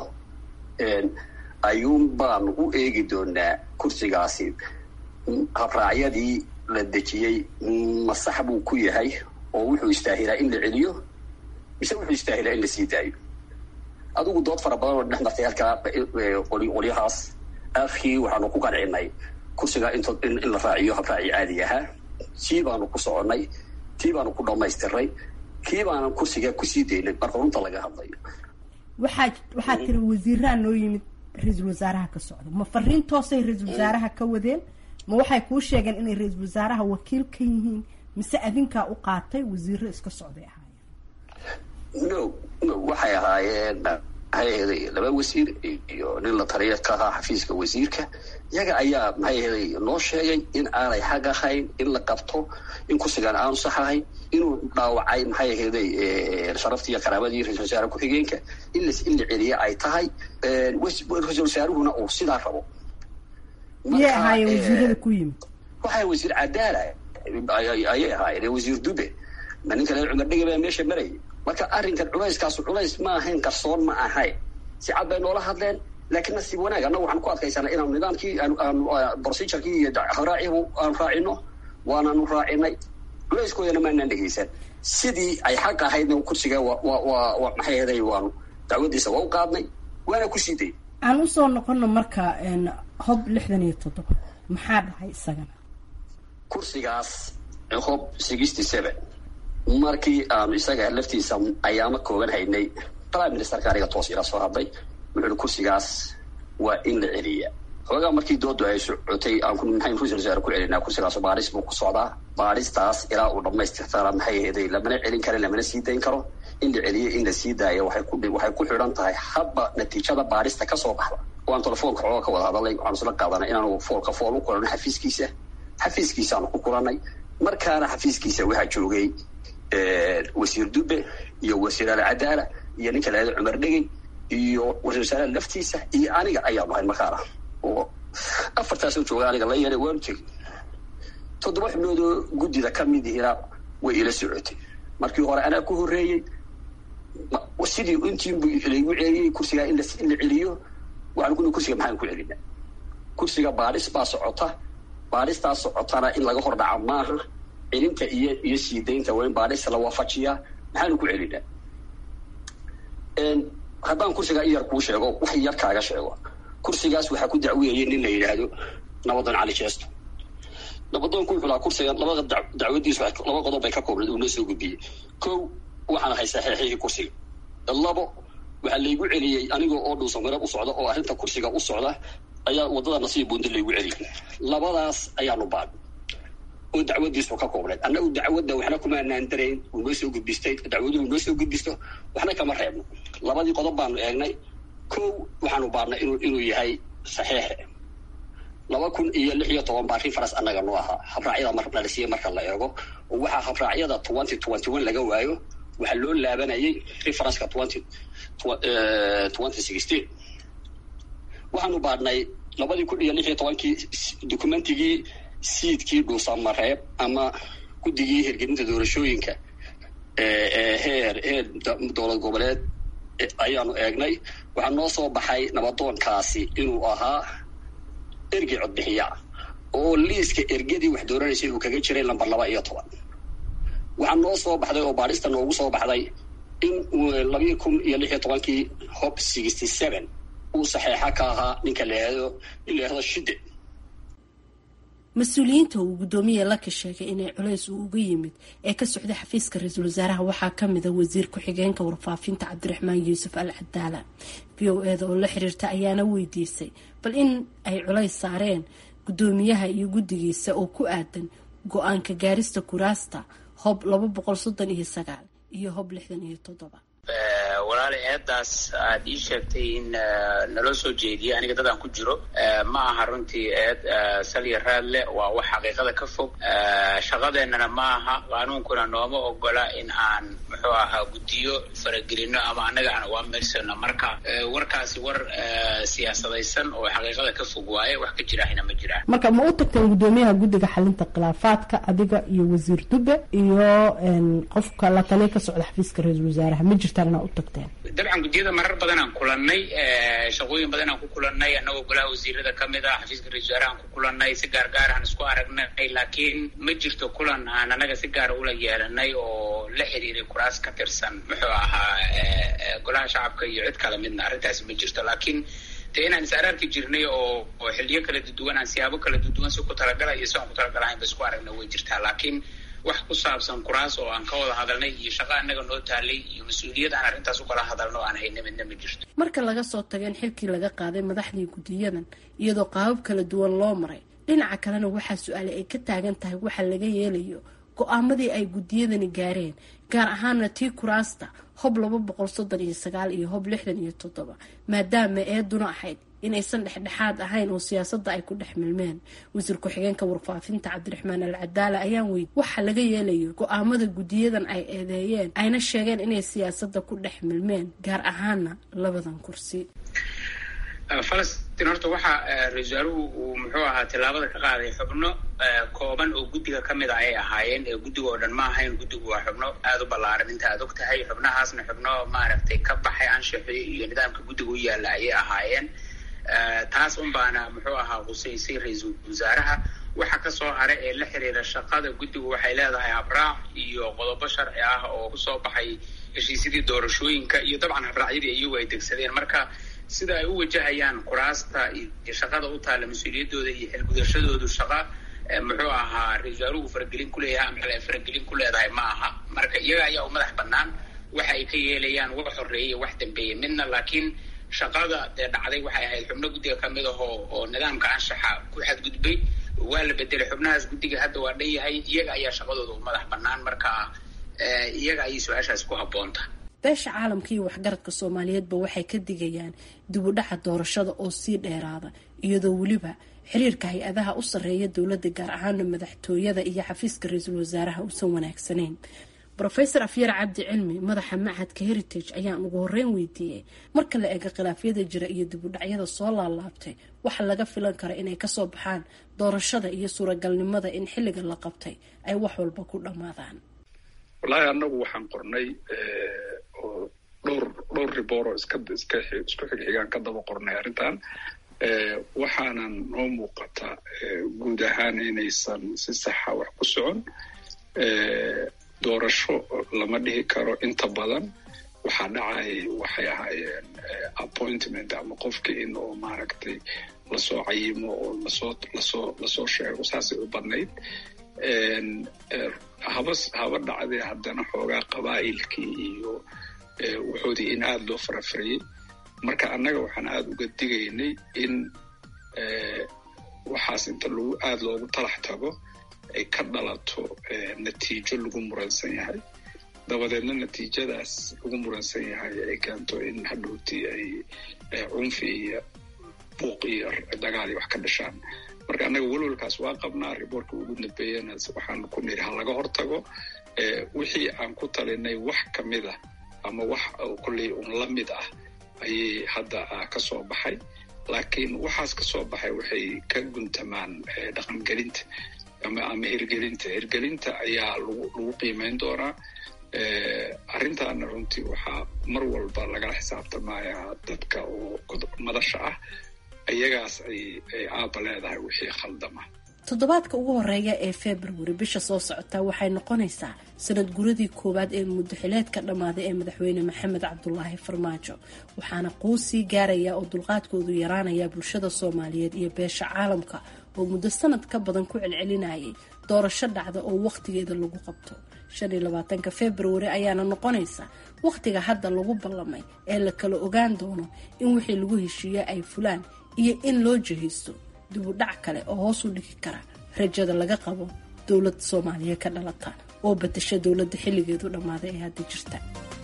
ayuun baanu u eegi doonaa kursigaasi habraacyadii la dejiyey masax buu ku yahay oo wuxuu istaahilaa in la celiyo mise wuxuu istaahilaa in la sii daayo adigu dood fara badan oo dhex martay halkaa qolyahaas aafkii waxaanu ku qancinay kursigaa int in la raaciyo habraaci caadi ahaa sii baanu ku soconnay tii baanu ku dhammaystiray kii baanan kursigaa kusii daynay marka runta laga hadlayo waxaa waxaa tiri wasiiraha noo yimid ra-iisul wasaaraha ka socda ma fariin toosay ra-iisul wasaaraha ka wadeen ma waxay kuu sheegeen inay ra-iisul wasaaraha wakiil ka yihiin mise adinkaa u qaatay wasiiro iska socday ahaayeen no no waxay ahaayeen maxay ahaday laba wasiir iyo nin la taliya ka ahaa xafiiska wasiirka iyaga ayaa maxay ahaday noo sheegay in aanay xaq ahayn in la qabto in kursigaan aanu sax ahayn inuu dhaawacay maxay ahaday sharaftii iyo karaamadii ra-isul wasaare ku-xigeenka in las in la celiya ay tahay ra-isul wasaaruhuna uu sidaa rabo miyay ahaayeen wasiirada ku yimid waxay wasiir cadaala ayay ahaayeen wasiir dube ma ninka reer cumar dhega baa meesha marayay marka arrinkan culayskaasu culays ma ahayn qarsoon ma ahayn si cad bay noola hadleen laakiin nasiib wanaag annaga waxaan ku adkaysanaa inaanu nidaamkii aanu procedurkii iyo habraacihu aanu raacino waanaanu raacinay culayskoodana maanaan dhegaysan sidii ay xaq ahaydna kursiga wa wa wa wa maxay ahaday waanu dacwadiisa waa u qaadnay waana ku sii day aan usoo noqono marka hob lixdan iyo toddoba maxaa dhahay isagana kursigaas hob sixty seven markii aanu isaga laftiisa ayaamo kooban haynay prime ministerka aniga toos ila soo hadlay wuxuu ihi kursigaas waa in la celiya xoogaa markii doodu ay socotay aan maxayn ra-isul wasaare ku celinaa kursigaas baadhis buu ku socdaa baadhistaas ilaa uu dhamaystirtana maxay ahaday lamana celin karo lamana sii dayn karo in la celiyo in la sii daayo waxay ku waxay ku xidhan tahay hadba natiijada baadhista kasoo baxda waan telefoonka xooga ka wada hadalay waxaan isla qaadanay inaanu foolka fool u kulano xafiiskiisa xafiiskiisaanu ku kulanay markaana xafiiskiisa waxaa joogay wasiir dube iyo wasiir alcadaala iyo ninka lahada cumar dhegey iyo wasiir wasaaraha laftiisa iyo aniga ayaanu ahayn markaana oo afartaasoo jooga aniga la yeelay waanu tegey toddoba xubnoodoo guddida ka mid ihina way ila socotay markii hore anaa ku horreeyey sidii intiinbu laygu celiyey kursigaa in la celiyo waxaan kuni kursiga maxaan ku celina kursiga baadhis baa socota baadhistaas socotana in laga hor dhaca maaha celinta iyo iyo sii daynta waa in baadhista la waafajiyaa maxaanu ku celinaa haddaan kursigaa in yar kuu sheego wax yar kaaga sheego kursigaas waxaa ku dacweeyey nin la yidhaahdo nabadoon cali jeesto nabadoonku wuxuu lahaa kursigan labada dacwadiisu laba qodob bay ka koobnayd uu noo soo gudbiyey kow waxaan ahay saxeexihii kursiga labo waxaa laygu celiyey anigoo oo dhuusamarab u socda oo arrinta kursiga u socda ayaa waddada nasiib buundi laygu celiyey labadaas ayaanu baad oo dacwadiisu ka koobnayd annagu dacwadda waxna kuma anaan darayn uu noo soo gudbistay dacwadu uu noo soo gudbisto waxna kama reebno labadii qodob baanu eegnay kow waxaanu baadnay inuu inuu yahay saxiixe laba kun iyo lix iyo toban baa reference annaga noo ahaa habraacyada mar dhalisiye marka la eego oo waxaa habraacyada twenty twenty one laga waayo waxaa loo laabanayay referenceka twenty twenty sixteen waxaanu baadhnay labadii kun iyo lix iyo tobankii documentigii siidkii dhuusamareeb ama guddigii hirgelinta doorashooyinka heer heer dowlad goboleed ayaanu eegnay waxaa noo soo baxay nabadoonkaasi inuu ahaa ergey codbixiyaa oo liiska ergadii wax dooranaysay uu kaga jiray lamber laba iyo toban waxaa noo soo baxday oo baadhista noogu soo baxday in labii kun iyo lix iyo tobankii hob sixty seven uu saxeexa ka ahaa ninka laado nin laahdo shide mas-uuliyiinta uu guddoomiye laka sheegay inay culays uu uga yimid ee ka socday xafiiska ra-iisul wasaaraha waxaa kamida wasiir ku-xigeenka warfaafinta cabdiraxmaan yuusuf al cadaala v o eda oo la xiriirta ayaana weydiisay bal in ay culays saareen guddoomiyaha iyo guddigiisa oo ku aadan go-aanka gaarista kuraasta hob laba boqol soddon iyo sagaal iyo hob lixdan iyo toddoba walaali eedaas aad ii sheegtay in naloo soo jeediyay aniga dadaan ku jiro ma aha runtii eed salya raadle waa wax xaqiiqada ka fog shaqadeennana ma aha qaanuunkuna nooma ogola in aan muxuu ahaa guddiyo faragelino ama annaga aan awaamersano marka warkaasi war siyaasadaysan oo xaqiiqada ka fog waaye wax ka jirahina ma jiraan marka ma u tagteen guddoomiyaha guddiga xalinta khilaafaadka adiga iyo wasiir dube iyo qofka la taliya ka socda xafiiska ra-iisul wasaaraha ma jirtaan inaa u tagteen dabcan guddiyada marar badan aan kulannay shaqooyin badan aan ku kulannay annagoo golaha wasiirada ka mid ah xafiiska ra-isul wasaaraha aan ku kulannay si gaar gaar aan isku aragnay laakiin ma jirto kulan aan annaga si gaara ula yeelanay oo la xiriiray kuraas ka tirsan muxuu ahaa golaha shacabka iyo cid kala midna arrintaasi ma jirto laakiin dee inaan is araarki jirnay oo oo xiliyo kala duduwan aan siyaabo kala duduwan si ku talagala iyo si aan ku talagalahayn ba isku aragna way jirtaa laakiin wax ku saabsan kuraas oo aan ka wada hadalnay iyo shaqo annaga noo taalay iyo mas-uuliyad aan arrintaas u kala hadalno aan hayna midna ma jirto marka laga soo tago in xilkii laga qaaday madaxdii guddiyadan iyadoo qaabab kala duwan loo maray dhinaca kalena waxaa su-aale ay ka taagan tahay waxa laga yeelayo go-aamadii ay guddiyadani gaareen gaar ahaana tii kuraasta hob laba boqol soddon iyo sagaal iyo hob lixdan iyo toddoba maadaama eeduna ahayd inaysan dhexdhexaad ahayn oo siyaasadda ay ku dhex milmeen wasiir ku-xigeenka warfaafinta cabdiraxmaan al cadaala ayaan weydi waxa laga yeelayo go-aamada guddiyadan ay eedeeyeen ayna sheegeen inay siyaasadda ku dhex milmeen gaar ahaana labadan kursi falastiin horta waxaa ra-isul wasaaruhu uu muxuu ahaa tillaabada ka qaaday xubno kooban oo guddiga ka mid a ay ahaayeen ee guddiga oo dhan ma ahayn guddigu waa xubno aada u ballaaran inta aad og tahay xubnahaasna xubno maaragtay ka baxay anshaxii iyo nidaamka guddiga u yaalla ayay ahaayeen taas un baana muxuu ahaa qusaysay ra-iisul wasaaraha waxa kasoo hara ee la xiriira shaqada guddigu waxay leedahay habraac iyo qodobo sharci ah oo kusoo baxay heshiisyadii doorashooyinka iyo dabcan habraacyadii iyagu ay degsadeen marka sida ay u wajahayaan kuraasta iyo shaqada u taalla mas-uuliyadooda iyo xilgudashadoodu shaqa muxuu ahaa ra-isul wasaaruhu faragelin kuleeyahay ama xil ay faragelin ku leedahay ma aha marka iyaga ayaa u madax bannaan waxa ay ka yeelayaan wax horeeye wax dambeeye midna laakiin shaqada dee dhacday waxay ahayd xubno guddiga ka mid ahoo oo nidaamka anshaxa ku xadgudbay waa la bedelay xubnahaas guddiga hadda waa dhan yahay iyaga ayaa shaqadooda u madax bannaan markaa iyaga ayay su-aashaas ku habboonta beesha caalamka iyo waxgaradka soomaaliyeedba waxay ka digayaan dib u dhaca doorashada oo sii dheeraada iyadoo weliba xiriirka hay-adaha u sarreeya dowladda gaar ahaana madaxtooyada iyo xafiiska ra-iisul wasaaraha uusan wanaagsanayn rofeor afyar cabdi cilmi madaxa machadka heritage ayaan ugu horeyn weydiiyey marka la eego khilaafyada jira iyo dib u dhacyada soo laalaabtay waxa laga filan kara inay kasoo baxaan doorashada iyo suuragalnimada in xilliga la qabtay ay wax walba ku dhammaadaan wallaahi annagu waxaan qornay oo dhowr dhowr ribooro iska iska isku xigxigaan ka daba qornay arrintan waxaanan noo muuqata guud ahaan inaysan si saxa wax ku socon doorasho lama dhihi karo inta badan waxaa dhacay waxay ahaayeen appointment ama qofkii in oo maaragtay lasoo cayimo oo lasoo lasoo lasoo sheego saasay u badnayd haba haba dhacdee haddana xoogaa qabaa'ilkii iyo wuxoodii in aada loo farafariyey marka annaga waxaan aada uga digaynay in waxaas inta lagu aada loogu talax tago ay ka dhalato natiijo lagu muransan yahay dabadeedna natiijadaas lagu muransan yahay ay keento in hadhowtii ay cunfi iyo buuq iyo dagaal iyo wax ka dhashaan marka annaga welwalkaas waa qabnaa riboortka ugu dambeeyana waxaan ku niri ha laga hortago wixii aan ku talinay wax ka mid ah ama wax kolley un la mid ah ayay hadda ka soo baxay laakiin waxaas ka soo baxay waxay ka guntamaan dhaqangelinta ama ama hirgelinta hirgelinta ayaa lagu lagu qiimeyn doonaa arrintaana runtii waxaa mar walba lagala xisaabtamayaa dadka oo madasha ah iyagaas ay ay aaba leedahay wixii khaldama toddobaadka ugu horeeya ee februari bisha soo socota waxay noqonaysaa sanad guradii koowaad ee muddaxileedka dhammaaday ee madaxweyne maxamed cabdulaahi farmaajo waxaana quus sii gaaraya oo dulqaadkoodu yaraanaya bulshada soomaaliyeed iyo beesha caalamka oo muddo sanad ka badan ku celcelinayay doorasho dhacda oo wakhtigeeda lagu qabto shan iyo labaatanka februari ayaana noqonaysa wakhtiga hadda lagu ballamay ee la kala ogaan doono in wixii lagu heshiiye ay fulaan iyo in loo jihaysto dib u dhac kale oo hoos u dhigi kara rajada laga qabo dowlad soomaaliya ka dhalata oo batasha dowladda xilligeedu dhammaaday ee hadda jirta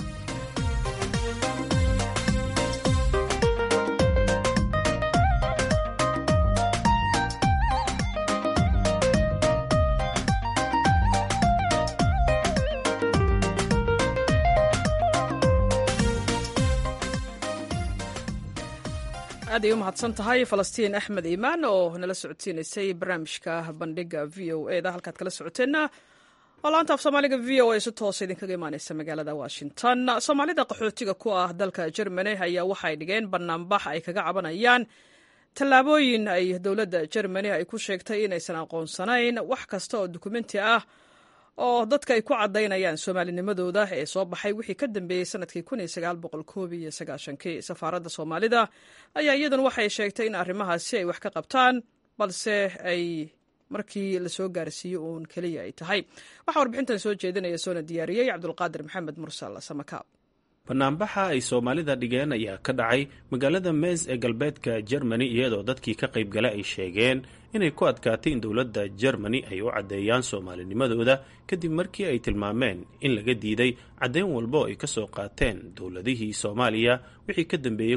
aad ay u mahadsan tahay falastiin axmed iimaan oo nala socodsiinaysay barnaamijka bandhiga v o e da halkaad kala socoteenna oo laanta af soomaaliga v o e si toosa idinkaga imaaneysa magaalada washington soomaalida qaxootiga ku ah dalka germany ayaa waxay dhigeen banaanbax ay kaga cabanayaan tallaabooyin ay dowladda germany ay ku sheegtay inaysan aqoonsanayn wax kasta oo dukumenti ah oo dadka ay ku caddaynayaan soomaalinimadooda ee soo baxay wixii ka dambeeyey sanadkii kii safaaradda soomaalida ayaa iyaduna waxay sheegtay in arrimahaasi ay wax ka qabtaan balse ay markii lasoo gaarsiiyo uun keliya ay tahay waxaa warbixintan soo jeedinaya soona diyaariyey cabdulqaadir maxamed mursal samakaab banaanbaxa ay soomaalida dhigeen ayaa ka dhacay magaalada meys ee galbeedka germany iyadoo dadkii ka qaybgala ay sheegeen inay ku adkaatay in dowladda germany ay u caddeeyaan soomaalinimadooda kadib markii ay tilmaameen in laga diiday caddeyn walba oo ay ka soo qaateen dowladihii soomaaliya wixii ka dambeeyey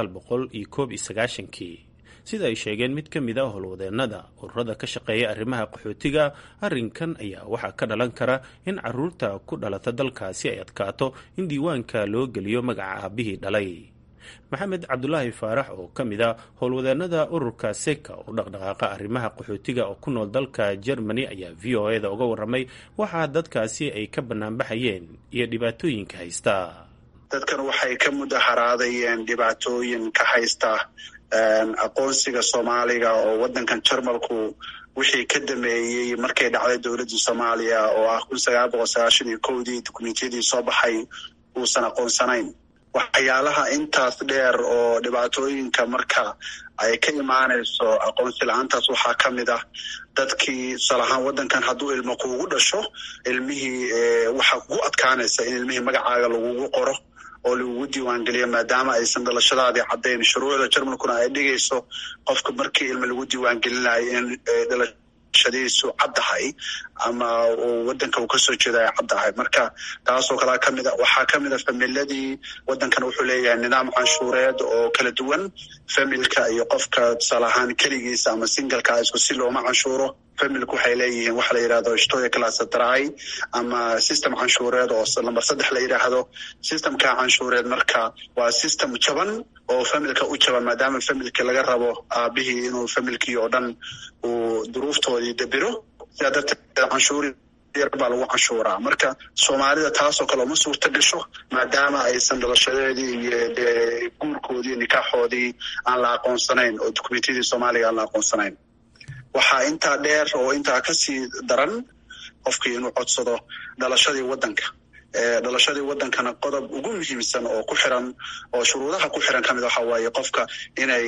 kii sida ay sheegeen mid ka mid a howlwadeennada ururada ka shaqeeya arrimaha qaxootiga arrinkan ayaa waxaa ka dhalan kara in caruurta ku dhalata dalkaasi ay adkaato in diiwaanka loo geliyo magaca aabihii dhalay maxamed cabdulaahi faarax oo ka mid a howlwadeennada ururka seka oo dhaqdhaqaaqa arrimaha qaxootiga oo ku nool dalka germany ayaa v o eda uga warramay waxaa dadkaasi ay ka banaanbaxayeen iyo dhibaatooyinka haysta dadkan waxay ka mudaharaadayeen dhibaatooyin ka haysta aqoonsiga soomaaliga oo waddankan jarmalku wixii ka dameeyey markay dhacday dowladdii soomaaliya oo ah kun sagaal boqol sagaashan iyo kowdii dukumentiyadii soo baxay uusan aqoonsanayn waxyaalaha intaas dheer oo dhibaatooyinka marka ay ka imaanayso aqoonsi la-aantaas waxaa ka mid ah dadkii tusaale ahaan waddankan hadduu ilmo kuugu dhasho ilmihii waxaa kugu adkaanaysa in ilmihii magacaaga lagugu qoro oo lagugu diiwaangeliyo maadaama aysan dhalashadaadii caddayn shuruucda jarmalkuna ay dhigayso qofka markii ilmo lagu diiwaangelinayo in dhalashadiisu caddahay ama waddanka uu kasoo jeeda ay caddahay marka taasoo kalea kamid a waxaa kamid a familadii waddankan wuxuu leeyahay nidaam canshuureed oo kala duwan familka iyo qofka tusaale ahaan keligiisa ama singalka isku si looma canshuuro familku waxay leeyihiin waxa la yidhahdo shtoya classadry ama system canshuureed oo lamber saddex la yidhaahdo systemka canshuureed marka waa system jaban oo familka u jaban maadaama familkii laga rabo aabihii inuu familkii oo dhan uu duruuftoodii dabiro sidaa darteed canshuuri yar baa lagu canshuuraa marka soomaalida taasoo kale uma suurta gasho maadaama aysan dhalashadeedii iyo dee guurkoodii nikaaxoodii aan la aqoonsanayn oo dukumentiyadii soomaaliga aan la aqoonsanayn waxaa intaa dheer oo intaa kasii daran qofkii inuu codsado dhalashadii waddanka dhalashadii waddankana qodob ugu muhiimsan oo ku xiran oo shuruudaha ku xiran kamid waxa waaye qofka inay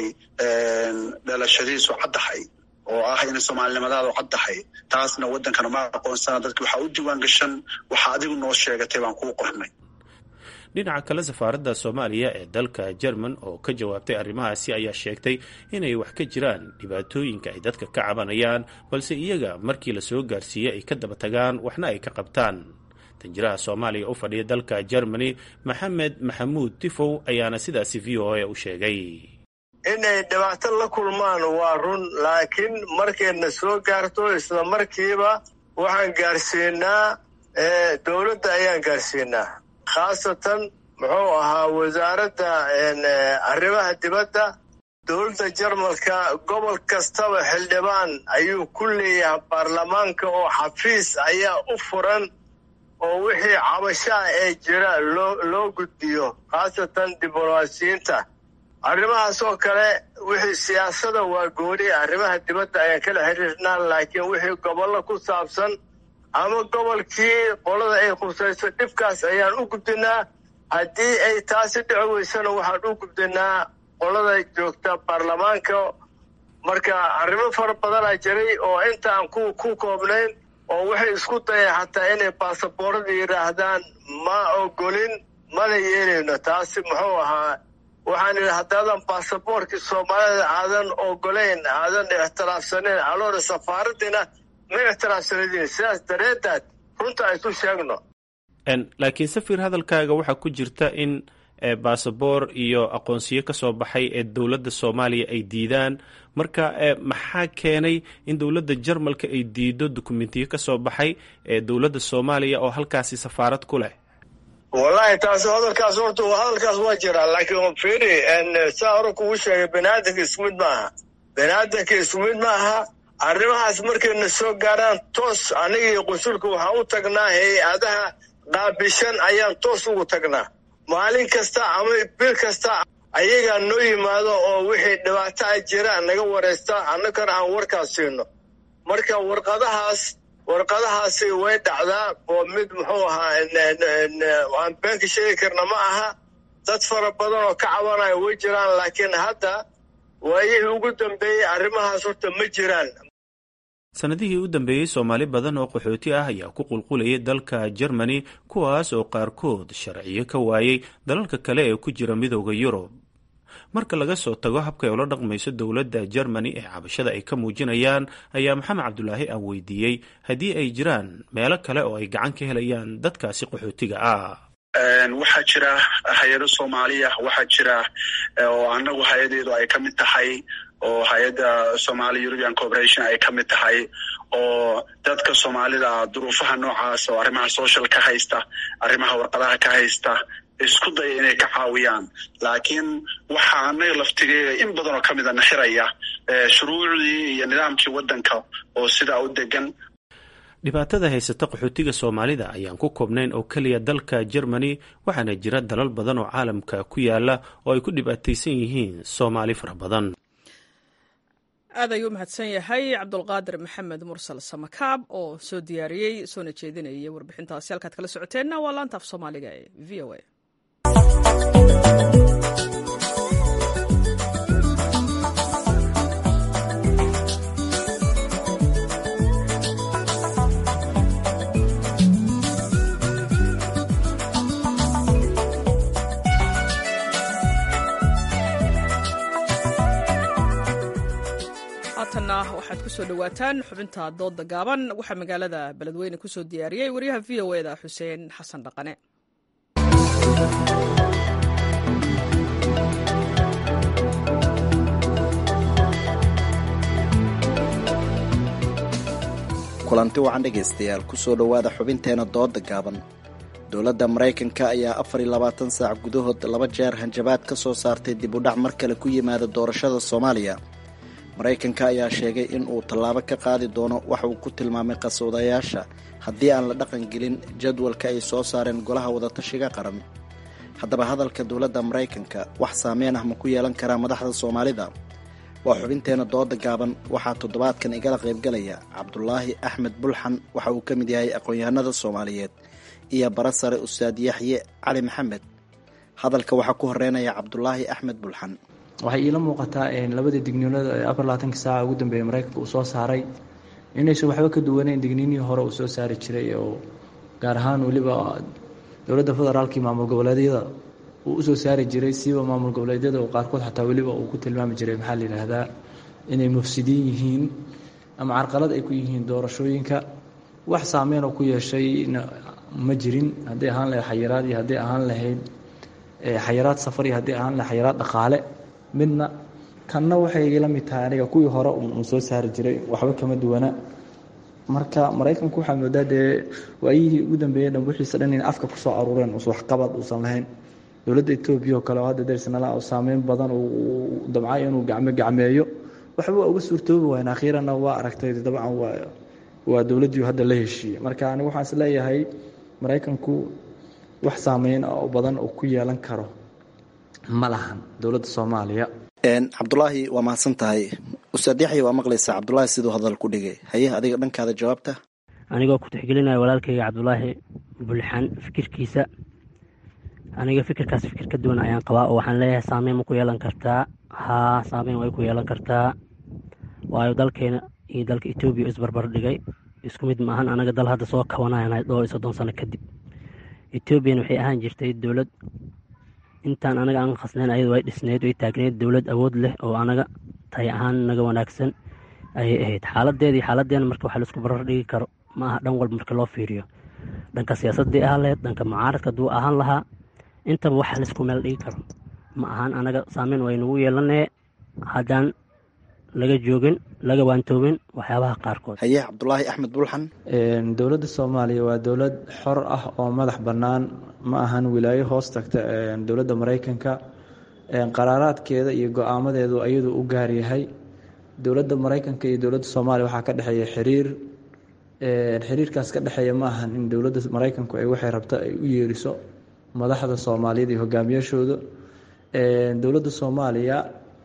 dhalashadiisu caddahay oo ah inay soomaalinimadaadu caddahay taasna waddankana ma aqoonsana dadki waxaa u diiwaan gashan waxa adigu noo sheegatay baan kuu qornay dhinaca kale safaaradda soomaaliya ee dalka jerman oo ka jawaabtay arrimahaasi ayaa sheegtay inay wax ka jiraan dhibaatooyinka ay dadka ka cabanayaan balse iyaga markii la soo gaarsiiyey ay ka daba tagaan waxna ay ka qabtaan danjiraha soomaaliya u fadhiya dalka germany maxamed maxamuud tifow ayaana sidaasi v o a u sheegay inay dhibaato la kulmaan waa run laakiin markayna soo gaarto isla markiiba waxaan gaarsiinaa dowladda ayaan gaarsiinaa khaasatan muxuu ahaa wasaaradda arrimaha dibadda dowladda jarmalka gobol kastaba xildhibaan ayuu ku leeyahay baarlamaanka oo xafiis ayaa u furan oo wixii cabashaa ee jira loo loo gudbiyo khaasatan diblomaasiyiinta arrimahaas oo kale wixii siyaasada waa gooni arrimaha dibadda ayaan kala xiriirnaa laakiin wixii gobollo ku saabsan ama gobolkii qolada ay khusayso dhibkaas ayaan u gudbinaa haddii ay taasi dhici weysana waxaan u gudbinaa qolada joogta baarlamaanka marka arrimo fara badanaa jiray oo intaan ku ku koobnayn oo waxay isku dayeen xataa inay baasaboorada yidhaahdaan ma ogolin mana yeelayno taasi muxuu ahaa waxaan idhi haddaadan baasaboorkii soomaalida aadan ogolayn aadan ixtiraafsanayn aloona safaaradiina ma ixtiraafsanadiin sidaas dareedaad runta aysu sheegno laakiin safir hadalkaaga waxaa ku jirta in baasaboor iyo aqoonsiyo ka soo baxay ee dowladda soomaaliya ay diidaan marka maxaa keenay in dowladda jarmalka ay diido dukumentiyo ka soo baxay ee dowladda soomaaliya oo halkaasi safaarad ku leh wallahi taas hadalkaas horta hadalkaas waa jiraa laakiin firi saa hore kugu sheegay baniaadanka isku mid maaha baniaadanka isku mid maaha arrimahaas markayna soo gaaraan toos anigii qunsulka waxaan u tagnaa hay-adaha qaabishan ayaan toos ugu tagnaa maalin kasta ama bil kasta ayagaa noo yimaado oo wixii dhibaato a jira naga waraysta annagana aan warkaas siino marka warqadahaas warqadahaasi way dhacdaa oo mid muxuu ahaa aan beenka sheegi karna ma aha dad fara badan oo ka cabanayo way jiraan laakiin hadda waayihii ugu dambeeyey arrimahaas horta ma jiraan sanadihii u dambeeyey soomaali badan oo qaxooti ah ayaa ku qulqulayay dalka germany kuwaas oo qaarkood sharciyo ka waayey dalalka kale ee ku jira midooda yurub marka laga soo tago habkay ula dhaqmayso dowladda germany ee cabashada ay ka muujinayaan ayaa maxamed cabdulaahi aan weydiiyey haddii ay jiraan meelo kale oo ay gacan ka helayaan dadkaasi qaxootiga ah waxaa jira hay-ado soomaaliya waxaa jira oo anagu hay-adeedu ay ka mid tahay oo hay-adda somali european corporation ay ka mid tahay oo dadka soomaalida duruufaha noocaas oo arrimaha social ka haysta arrimaha warqadaha ka haysta isku daya inay ka caawiyaan laakiin waxaa anaga laftigeega in badan oo ka mida naxiraya shuruucdii iyo nidaamkii waddanka oo sidaa u degan dhibaatada haysata qaxootiga soomaalida ayaan ku koobnayn oo keliya dalka germany waxaana jira dalal badan oo caalamka ku yaala oo ay ku dhibaataysan yihiin soomaali fara badan aad ayuu u mahadsan yahay cabdulqaadir maxamed mursal samakaab oo soo diyaariyey soona jeedinayay warbixintaasi halkaad kala socoteenna waa laanta af soomaaliga ee v o a haatanna waxaad ku soo dhowaataan xubinta doodda gaaban waxaa magaalada beledweyne ku soo diyaariyey wariyaha v o eda xuseen xasan dhaqane kulanti wacan dhegaystayaal ku soo dhowaada xubinteena dooda gaaban dowladda maraykanka ayaa afar iyo labaatan saac gudahood laba jeer hanjabaad ka soo saartay dib u dhac mar kale ku yimaada doorashada soomaaliya maraykanka ayaa sheegay in uu tallaabo ka qaadi doono waxa uu ku tilmaamay qaswadayaasha haddii aan la dhaqan gelin jadwalka ay soo saareen golaha wadatashiga qaran haddaba hadalka dowladda maraykanka wax saameyn ah ma ku yeelan karaa madaxda soomaalida waa xubinteena dooda gaaban waxaa toddobaadkan igala qaybgalaya cabdulaahi axmed bulxan waxa uu ka mid yahay aqoon-yahanada soomaaliyeed iyo bara sare ustaad yaxye cali maxamed hadalka waxaa ku horeynaya cabdulaahi axmed bulxan waxay iila muuqataa labada digniinada ee afar labaatanka saaca ugu dambeeyay maraykanka uu soo saaray inaysan waxba ka duwaneyn digniinihii hore uu soo saari jiray oo gaar ahaan weliba dowladda federaalkii maamul goboleedyada uu usoo saari jiray siiba maamul goboleedyada oo qaarkood xataa weliba uu ku tilmaami jiray maxaa la yidhaahdaa inay mufsidiin yihiin ama carqalad ay ku yihiin doorashooyinka wax saameyn oo ku yeeshayna ma jirin hadday ahaan lahayd xayiraad iyo hadday ahaan lahayd xayiraad safar iyo hadday ahaan lahayd xayiraad dhaqaale midna kanna waxay la mid tahay aniga kuwii hore uu soo saari jiray waxba kama duwana marka maraykanku waxaa moodaa dee waayihii ugu dambeeyey dhan wixiisa dhan in afka kusoo aruureen us waxqabad uusan lahayn dowladda etoobiya oo kale oo hadda darsanala saameyn badan uu damcay inuu gacmo gacmeeyo waxba waa uga suurtoobi waayeen akhiiranna waa aragtay dabcan waa waa dowladdii hadda la heshiiyey marka anigu waxaan is leeyahay maraykanku wax saameyn oo badan oo ku yeelan karo ma lahan dowladda soomaaliya cabdulaahi waa mahadsan tahay ustaad yaxya waa maqlaysaa cabdulaahi siduu hadal ku dhigay haye adiga dhankaada jawaabta anigoo ku tixgelinaya walaalkayga cabdulaahi bulxan fikirkiisa aniga fikirkaas fikir ka duwan ayaan qabaa oo waxaan leeyahay saameyn ma ku yeelan kartaa haa saameyn way ku yeelan kartaa waayo dalkeena iyo dalka etoobiya isbarbar dhigay isku mid maahan anaga dal hadda soo kabanayana dhowr iyo soddon sano kadib etoobiyana waxay ahaan jirtay dowlad intaan anaga aan khasnayn ayadu way dhisneyd way taagneyd dowlad awood leh oo anaga tahay ahaan naga wanaagsan ayay ahayd xaaladeeda iyo xaaladeena marka waxa laisku barar dhigi karo ma aha dhan walba marka loo fiiriyo dhanka siyaasadii ahaan lahayd dhanka mucaaradka hadduu ahaan lahaa intaba wax laisku meel dhigi karo ma ahaan anaga saameyn waynagu yeelanee haddaan laga joogin laga waantoobin waxyaabaha qaarkood haye cabdulaahi axmed bulxan dowladda soomaaliya waa dowlad xor ah oo madax bannaan ma ahan wilaayo hoos tagta dowladda maraykanka qaraaraadkeeda iyo go-aamadeedu ayadu u gaar yahay dowladda maraykanka iyo dowladda soomaaliya waxaa ka dhexeeya xiriir xiriirkaas ka dhexeeya ma ahan in dowladda maraykanku ay waxay rabta ay u yeeriso madaxda soomaaliyeed iyo hogaamiyaashooda dowladda soomaaliya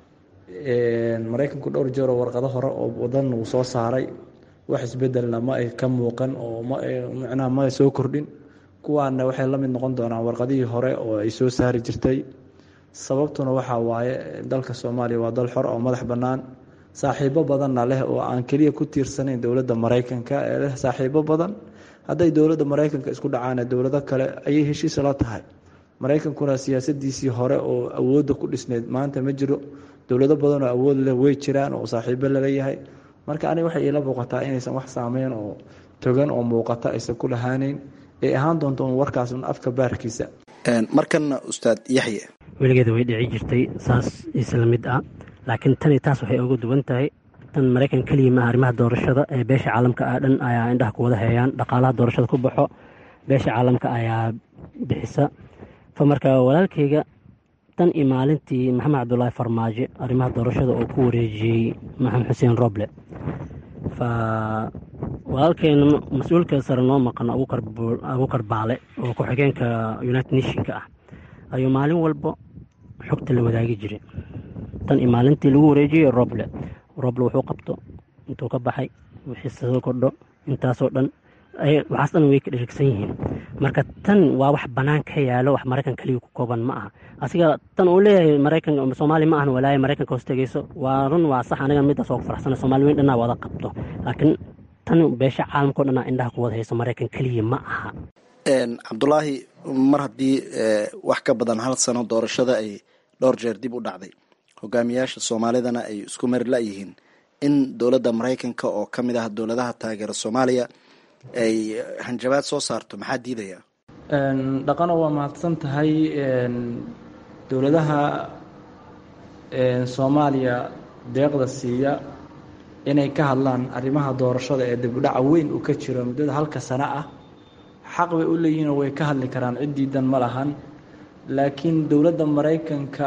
maraykanku dhowr jeeroo warqado hore oo wadan uu soo saaray wax isbedelna ma ay ka muuqan oo mmacnaha ma ay soo kordhin kuwaana waxay la mid noqon doonaan warqadihii hore oo ay soo saari jirtay sababtuna waxaa waaye dalka soomaaliya waa dal xor oo madax bannaan saaxiibo badanna leh oo aan keliya ku tiirsanayn dowladda maraykanka ee leh saaxiibo badan hadday dowladda maraykanka isku dhacaana dowlado kale ayay heshiis la tahay maraykankuna siyaasadiisii hore oo awoodda ku dhisneyd maanta ma jiro dowlado badan oo awood leh way jiraan oo saaxiibo laleeyahay marka aniga waxay iila muuqataa inaysan wax saameyn oo togan oo muuqata aysan ku lahaaneyn ay ahaan doonto un warkaas un afka baarkiisa markana ustaad yaxye weligeeda way dhici jirtay saas isla mid ah laakiin tani taas waxay uga duwan tahay tan maraykan keliya maaha arrimaha doorashada ee beesha caalamka ah dhan ayaa indhaha ku wada heeyaan dhaqaalaha doorashada ku baxo beesha caalamka ayaa bixisa fa marka walaalkayga tan iyo maalintii maxamed cabdulaahi farmaajo arrimaha doorashada oo ku wareejiyey maxamed xuseen roble fa walaalkeena mas-uulka sare noo maqan abuukar baale oo ku-xigeenka united nationka ah ayuu maalin walba xogta la wadaagi jiray tan iyo maalintii lagu wareejiyey roble roble wuxuu qabto intuu ka baxay wixii soo kordho intaasoo dhan waxaas dhan way ka dherigsan yihiin marka tan waa wax bannaan ka yaalo wax maraykan keliya ku kooban ma aha asiga tan uu leeyahay maraykan soomaali ma ahan walaayo maraykanka hoos tegeyso waa run waa sax aniga midaas oo ku faraxsana soomaali weyn dhanaa wada qabto laakiin tan beesha caalamkao dhanaa indhaha ku wada hayso maraykan keliya ma aha cabdulaahi mar haddii wax ka badan hal sano doorashada ay dhowr jeer dib u dhacday hogaamiyaasha soomaalidana ay isku mari la-yihiin in dowladda maraykanka oo ka mid ah dowladaha taageera soomaaliya ay hanjabaad soo saarto maxaa diidaya dhaqano waa mahadsan tahay dowladaha soomaaliya deeqda siiya inay ka hadlaan arrimaha doorashada ee dibudhaca weyn uu ka jiro muddada halka sano ah xaq bay u leeyihiinoo way ka hadli karaan cid diidan ma lahan laakiin dowladda maraykanka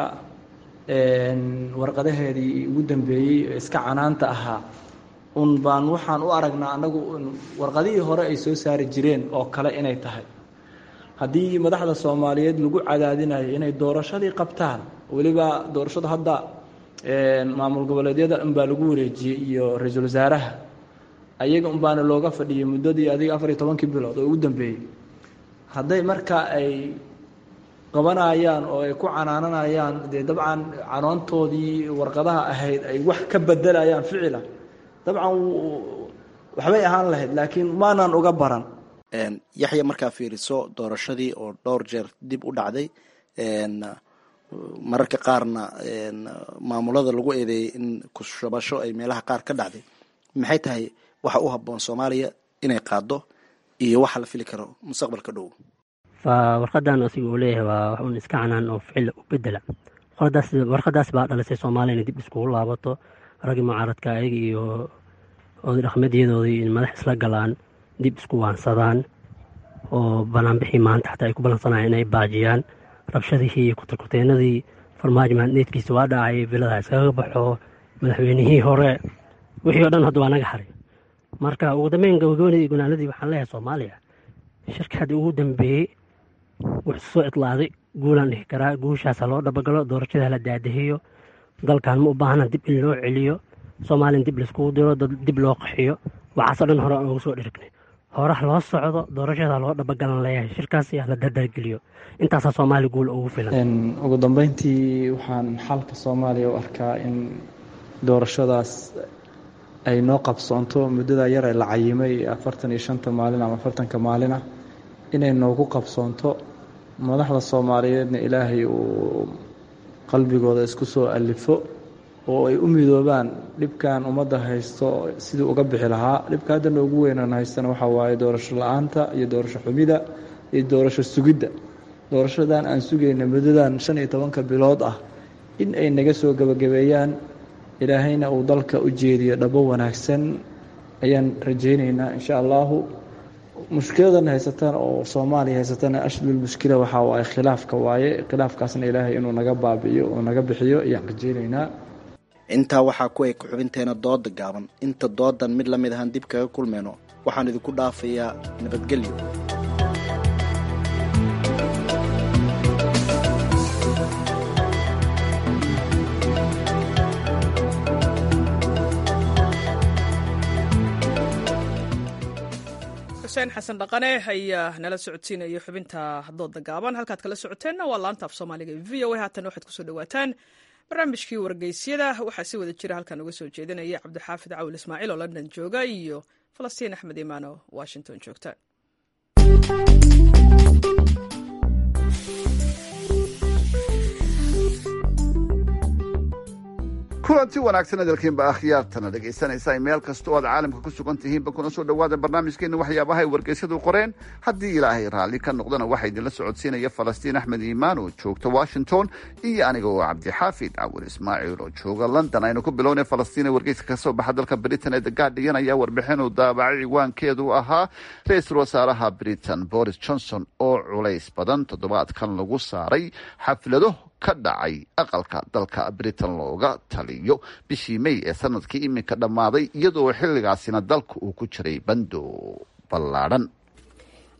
warqadaheedii ugu dambeeyey ee iska canaanta ahaa un baan waxaan u aragnaa annagu warqadihii hore ay soo saari jireen oo kale inay tahay haddii madaxda soomaaliyeed lagu cadaadinayo inay doorashadii qabtaan weliba doorashadu hadda maamul goboleedyada unbaa lagu wareejiyey iyo ra-iisul wasaaraha ayaga unbaana looga fadhiyay muddadii adiga afar iyo tobankii bilood oo ugu dambeeyey hadday marka ay qabanayaan oo ay ku canaananayaan dee dabcan canoontoodii warqadaha ahayd ay wax ka bedelayaan ficila dabcan waxbay ahaan lahayd laakiin maanaan uga baran yaxya markaa fiiriso doorashadii oo dhowr jeer dib u dhacday mararka qaarna maamulada lagu eedeeyey in kushabasho ay meelaha qaar ka dhacday maxay tahay waxa u habboon soomaaliya inay qaado iyo waxa la fili karo mustaqbalka dhow warqadan asiga uu leeyahay waa wax un iska canaan oo ficil u bedela warqadaas baa dhalisay soomaaliya inay dib iskugu laabato raggii mucaaradka ayaga iyo oday dhaqmeedyadoodii in madax isla galaan dib isku waansadaan oo banaanbixii maanta xataa ay ku ballansanayaan inay baajiyaan rabshadihii iyo kutarkuteenadii farmaajo maadneedkiisa waa dhacay bilada iskaga baxo madaxweynihii hore wixii o dhan hadda waa naga haray marka ugu dambeyn gabagabadii gunaanadii waxaan leeyahay soomaaliya shirka haddii ugu dambeeyey wuxuu soo idlaaday guulaan dhihi karaa guushaasa loo dhabagalo doorashada la daadahiyo dalkan ma u baahna dib in loo celiyo soomaaliyan dib laiskugu diro dib loo qaxiyo waxaasoo dhan hore aan ugu soo dhirignay horaha loo socdo doorashada loo dhabagalan leeyahay shirkaas yaa la dardargeliyo intaasaa soomaaliya guul ugu filan ugu dambeyntii waxaan xalka soomaaliya u arkaa in doorashadaas ay noo qabsoonto muddada yar ee la cayimay afartan iyo shanta maalin ama afartanka maalin ah inay noogu qabsoonto madaxda soomaaliyeedna ilaahay uu qalbigooda isku soo alifo oo ay u midoobaan dhibkan ummadda haysto sidii uga bixi lahaa dhibka hadda noogu weynaan haystana waxaa waaye doorasho la-aanta iyo doorasho xumida iyo doorasho sugidda doorashadan aan sugayna muddadan shan iyo tobanka bilood ah in ay naga soo gebagabeeyaan ilaahayna uu dalka u jeediyo dhabo wanaagsan ayaan rajaynaynaa insha allahu mushkiladan haysatan oo soomaaliya haysatana ashlul mushkila waxaa waaye khilaafka waaye khilaafkaasna ilaahay inuu naga baabi'iyo oo naga bixiyo ayaan rajaynaynaa intaa waxaa ku eg xubinteena dooda gaaban inta doodan mid la mid ahaan dib kaga kulmayno waxaan idinku dhaafayaa nabadgelyo xuseen xasan dhaqane ayaa nala socodsiinaya xubinta dooda gaaban halkaad kala socoteenna waa laanta af soomaaliga v o a haatan waxaad kusoo dhawaataan barnaamijkii wargeysyada waxaa si wada jira halkan uga soo jeedinaya cabdixaafid cawil ismaaciil oo london jooga iyo falastiin axmed imaan oo washington joogta kulanti wanaagsan hadalkiinba akhyaartana dhegaysanaysa meel kasta oo aad caalamka ku sugan tihiinba kuna soo dhawaada barnaamijkeena waxyaabaha ay wargeysyadu qoreen haddii ilaahay raalli ka noqdana waxaa idinla socodsiinaya falastiin axmed iimaan oo joogta washington iyo aniga oo cabdixaafid cawil ismaaciil oo jooga london aynu ku bilownay falastiin ee wargeyska ka soo baxa dalka britain ee the guardian ayaa warbixin uu daabacay ciwaankeedu ahaa ra-iisul wasaaraha britain boris johnson oo culays badan toddobaadkan lagu saaray xaflado ka dhacay aqalka dalka britain looga taliyo bishii may ee sanadkii iminka dhammaaday iyadoo xilligaasina dalka uu ku jiray bando ballaadhan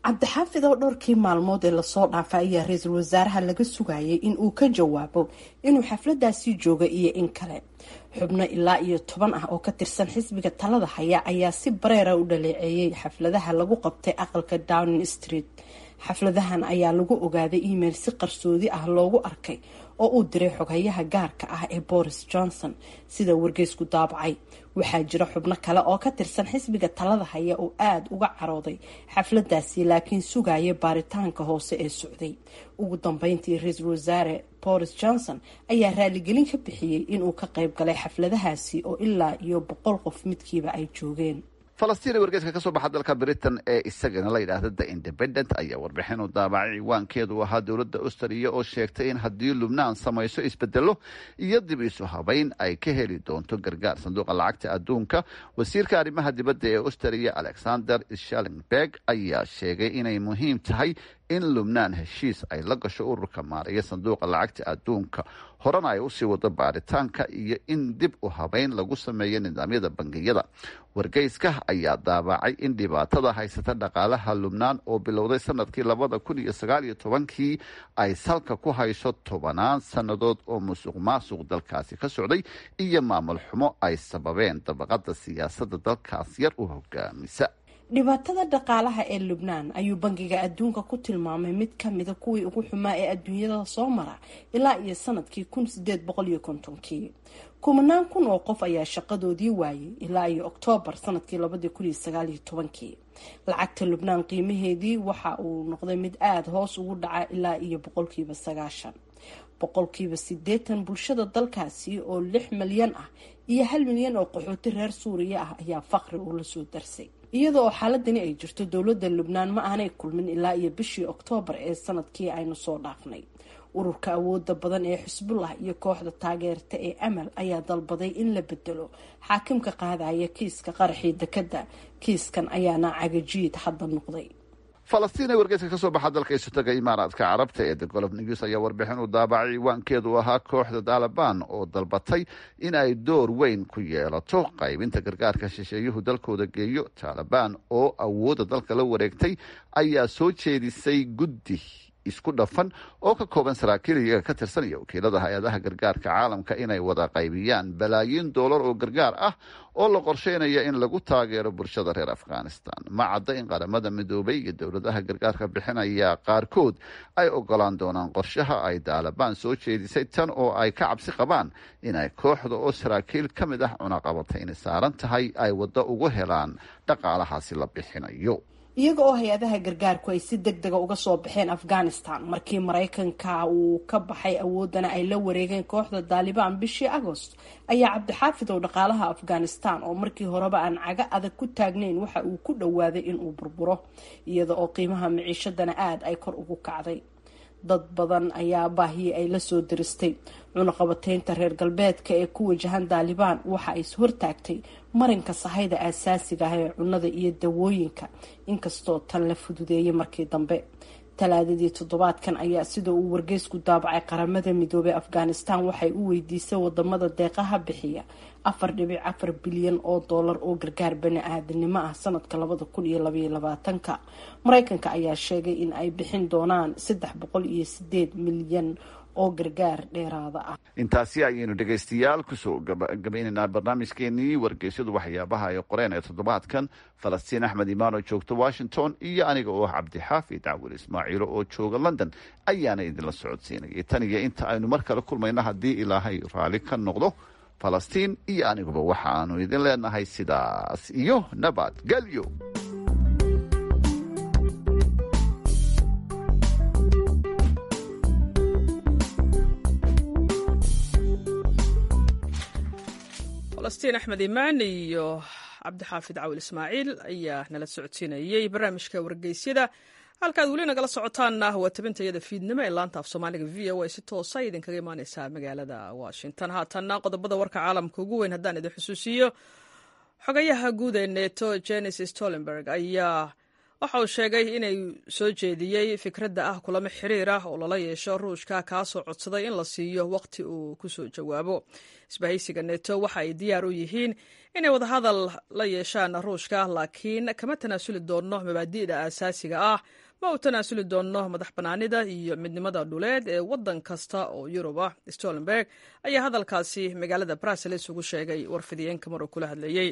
cabdixaafid oo dhowrkii maalmood ee lasoo dhaafay ayaa ra-iisul wasaaraha laga sugayay in uu ka jawaabo inuu xafladaasi jooga iyo in kale xubno ilaa iyo toban ah oo ka tirsan xisbiga talada haya ayaa si bareera u dhaleeceeyay xafladaha lagu qabtay aqalka downing street xafladahan ayaa lagu ogaaday email si qarsoodi ah loogu arkay oo uu diray xoghayaha gaarka ah ee boris johnson sida wargeysku daabacay waxaa jira xubno kale oo ka tirsan xisbiga talada haya oo aada uga carooday xafladaasi laakiin sugaya baaritaanka hoose ee socday ugu dambeyntii ra-iisul wasaare boris johnson ayaa raaligelin ka bixiyey inuu ka qayb galay xafladahaasi oo ilaa iyo boqol qof midkiiba ay joogeen falastiin ee wargeyska ka soo baxa dalka britain ee isagana la yidhaahda the independent ayaa warbixin u daabacay ciwaankeedu ahaa dowladda australia oo sheegtay in haddii lubnaan samayso isbedelo iyo dib isu habeyn ay ka heli doonto gargaar sanduuqa lacagta adduunka wasiirka arrimaha dibadda ee australia alexander shallenberg ayaa sheegay inay muhiim tahay in lubnaan heshiis ay la gasho ururka maaraya sanduuqa lacagta adduunka horena ay usii wado baaritaanka iyo in dib u habeyn lagu sameeyo nidaamyada bangiyada wargeyska ayaa daabacay in dhibaatada haysata dhaqaalaha lubnaan oo bilowday sanadkii labada kun iyo sagaal iyo tobankii ay salka ku hayso tobanaan sannadood oo musuq maasuq dalkaasi ka socday iyo maamul xumo ay sababeen dabaqada siyaasadda dalkaas yar u hogaamisa dhibaatada dhaqaalaha ee lubnaan ayuu bangiga adduunka ku tilmaamay mid kamida kuwii ugu xumaa ee adduunyada soo mara ilaa iyo sanadkii kun sideed boqol iyo kontonkii kumanaan kun oo qof ayaa shaqadoodii waayay ilaa iyo oktoobar sanadkii labadii kun iyo sagaal iyo tobankii lacagta lubnaan qiimaheedii waxa uu noqday mid aada hoos ugu dhaca ilaa iyo boqolkiiba sagaashan boqolkiiba sideetan bulshada dalkaasi oo lix milyan ah iyo hal milyan oo qaxooti reer suuriya ah ayaa faqri uu la soo darsay iyada oo xaaladani ay jirto dowladda lubnaan ma aanay kulmin ilaa iyo bishii oktoobar ee sanadkii aynu soo dhaafnay ururka awooda badan ee xisbullah iyo kooxda taageerta ee amal ayaa dalbaday in la bedelo xaakimka qaadaya kiiska qaraxii dekadda kiiskan ayaana cagajiid hadda noqday falastiin ee wargeyska ka soo baxa dalka isotaga imaaraadka carabta ee the golof news ayaa warbixin u daabacay ciwaankeedu ahaa kooxda taalibaan oo dalbatay in ay door weyn ku yeelato qaybinta gargaarka shisheeyuhu dalkooda geeyo taalibaan oo awoodda dalka la wareegtay ayaa soo jeedisay guddi isku dhafan oo ka kooban saraakiil iyaga ka tirsan iyo wakiilada hay-adaha gargaarka caalamka inay wada qaybiyaan balaayiin doolar oo gargaar ah oo la qorsheynaya in lagu taageero bulshada reer afghanistan ma cadda in qaramada midoobay iyo dowladaha gargaarka bixinaya qaarkood ay ogolaan doonaan qorshaha ay taalibaan soo jeedisay tan oo ay ka cabsi qabaan inay kooxda oo saraakiil ka mid ah cunaqabatayni saaran tahay ay waddo ugu helaan dhaqaalahaasi la bixinayo iyaga oo hay-adaha gargaarku ay si deg dega uga soo baxeen afghanistan markii maraykanka uu ka baxay awoodana ay la wareegeen kooxda taalibaan bishii agost ayaa cabdixaafid oo dhaqaalaha afghanistan oo markii horeba aan caga adag ku taagnayn waxa uu ku dhowaaday inuu burburo iyada oo qiimaha miciishadana aada ay kor ugu kacday dad badan ayaa baahiyii ay lasoo diristay cunaqabateynta reer galbeedka ee ku wajahan taalibaan waxa ay hortaagtay marinka sahayda aasaasiga ah ee cunnada iyo dawooyinka inkastoo tan la fududeeyay markii dambe talaadadii toddobaadkan ayaa sida uu wargeysku daabacay qaramada midoobey afghanistan waxay u weydiisay wadamada deeqaha bixiya afar dhibic afar bilyan oo doolar oo gargaar bani aadanimo ah sanadka labada kun iyo labaiyo labaatanka mareykanka ayaa sheegay in ay bixin doonaan saddex boqol iyo sideed milyan oo gargaar dheeraada ah intaasi ayaynu dhegaystayaal kusoo gabagabaynaynaa barnaamijkeenii wargeysyadu waxyaabaha ay qoreen ee toddobaadkan falastiin axmed imaan oo joogta washington iyo aniga oo ah cabdixaafid cawil ismaaciilo oo jooga london ayaana idinla socodsiinayay tan iyo inta aynu mar kale kulmayno haddii ilaahay raalli ka noqdo falastiin iyo aniguba waxa aanu idin leenahay sidaas iyo nabadgelyo falastiin axmed imaan iyo cabdixaafid cawil ismaaciil ayaa nala socodsiinayey barnaamijka wargeysyada halkaad weli nagala socotaanna waa tabintayada fiidnimo ee laanta af soomaaliga v o a si toosa idinkaga imaaneysaa magaalada washington haatanna qodobada warka caalamka ugu weyn haddaan idin xusuusiyo xogayaha guud ee neto genesis tolenberg ayaa waxa uu sheegay inay soo jeediyey fikradda ah kulamo xiriir ah oo lala yeesho ruushka kaasoo codsaday in la siiyo waqti uu ku soo jawaabo isbahaysiga neto waxa ay diyaar u yihiin inay wadahadal la yeeshaan ruushka laakiin kama tanaasuli doonno mabaadi'da aasaasiga ah ma uu tanaasuli doonno madax bannaanida iyo midnimada dhuleed ee waddan kasta oo yurub ah stolenberg ayaa hadalkaasi magaalada bruseles ugu sheegay warfidiyeenka maruu kula hadlayey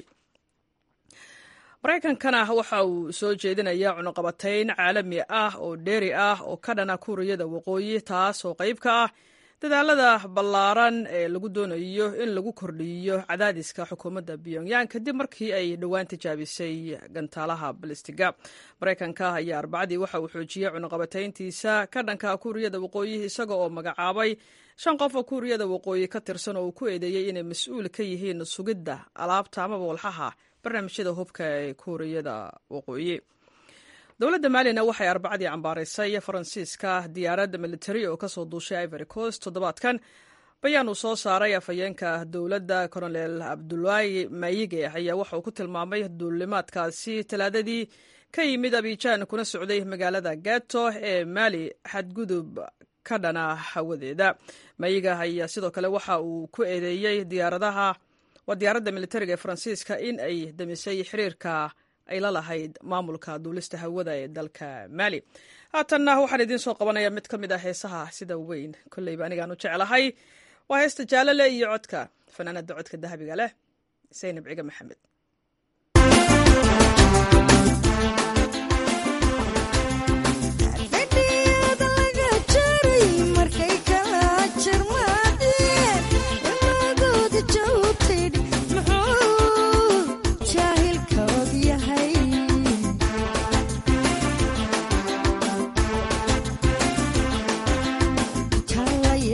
maraykankana waxa uu soo jeedinayaa cunuqabatayn caalami ah oo dheeri ah oo ka dhana kuuriyada waqooyi taas oo qayb ka ah dadaalada ballaaran ee lagu doonayo in lagu kordhiyo cadaadiska xukuumadda pyongyang kadib markii ay dhowaan tijaabisay gantaalaha balistiga maraykanka ayaa arbacadii waxa uu xoojiyey cunuqabatayntiisa ka dhanka kuuriyada waqooyi isaga oo magacaabay shan qof oo kuuriyada waqooyi ka tirsan oo uu ku eedeeyey inay mas-uul ka yihiin sugidda alaabta amaba walxaha barnaamijyada hubka ee kuuriyada waqooyi dowladda maalina waxay arbacadii cambaaraysay faransiiska diyaaradda militari oo kasoo duushay ivory coast toddobaadkan bayaan uu soo saaray afhayeenka dowladda colonel abdulaahi mayige ayaa waxa uu ku tilmaamay duulimaadkaasi talaadadii ka yimid abijaan kuna socday magaalada gato ee maali xadgudub ka dhana hawadeeda mayiga ayaa sidoo kale waxa uu ku eedeeyey diyaaradaha waa diyaaradda militariga ee faransiiska in ay damisay xiriirka ay la lahayd maamulka duulista hawada ee dalka maali haatanna waxaan idiin soo qabanaya mid ka mid ah heesaha sida weyn kolleyba anigaan u jeclahay waa heesta jaalale iyo codka fanaanada codka dahabiga leh saynab ciga maxamed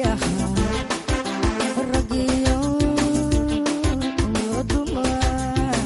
Ragio, Duma.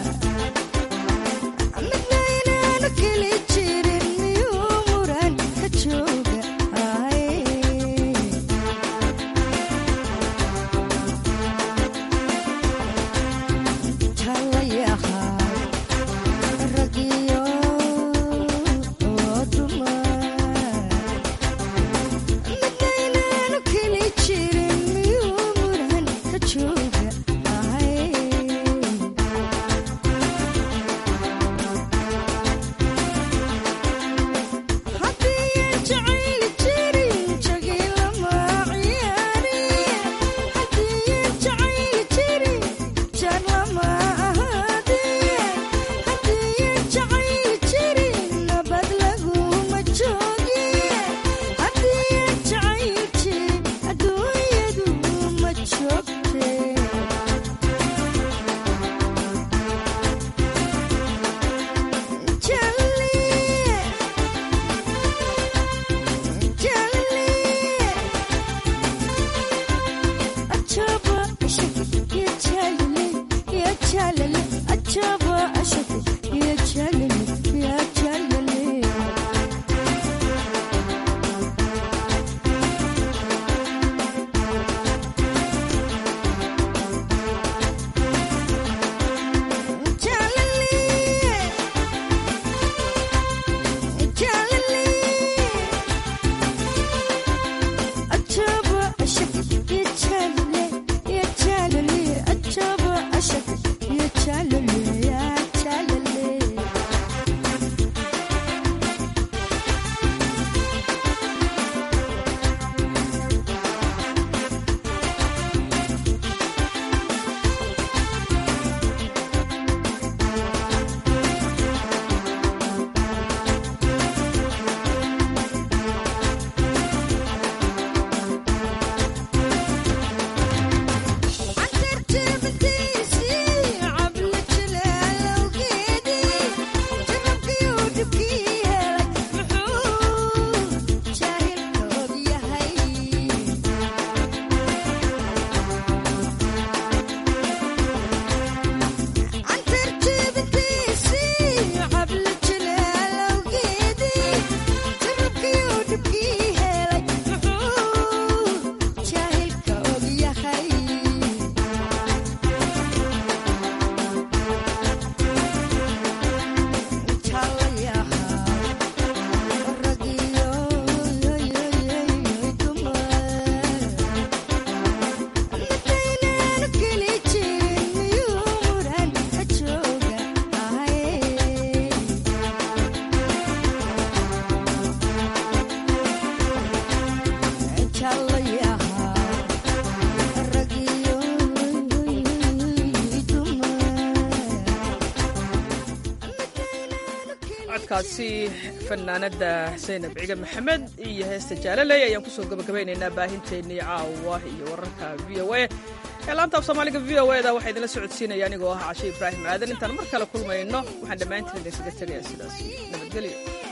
codkaasi fanaanada saynab ciga maxamed iyo heesta jaalaley ayaan kusoo gabagabaynaynaa baahinteennii caawa iyo wararka v o a ee laanta af soomaaliga v o eda waxaa idinla socodsiinaya anigoo ah cashe ibraahim aadan intaan mar kale kulmayno waxaan dhammaantiin idinkaga tegayaa sidaas nabadgelyo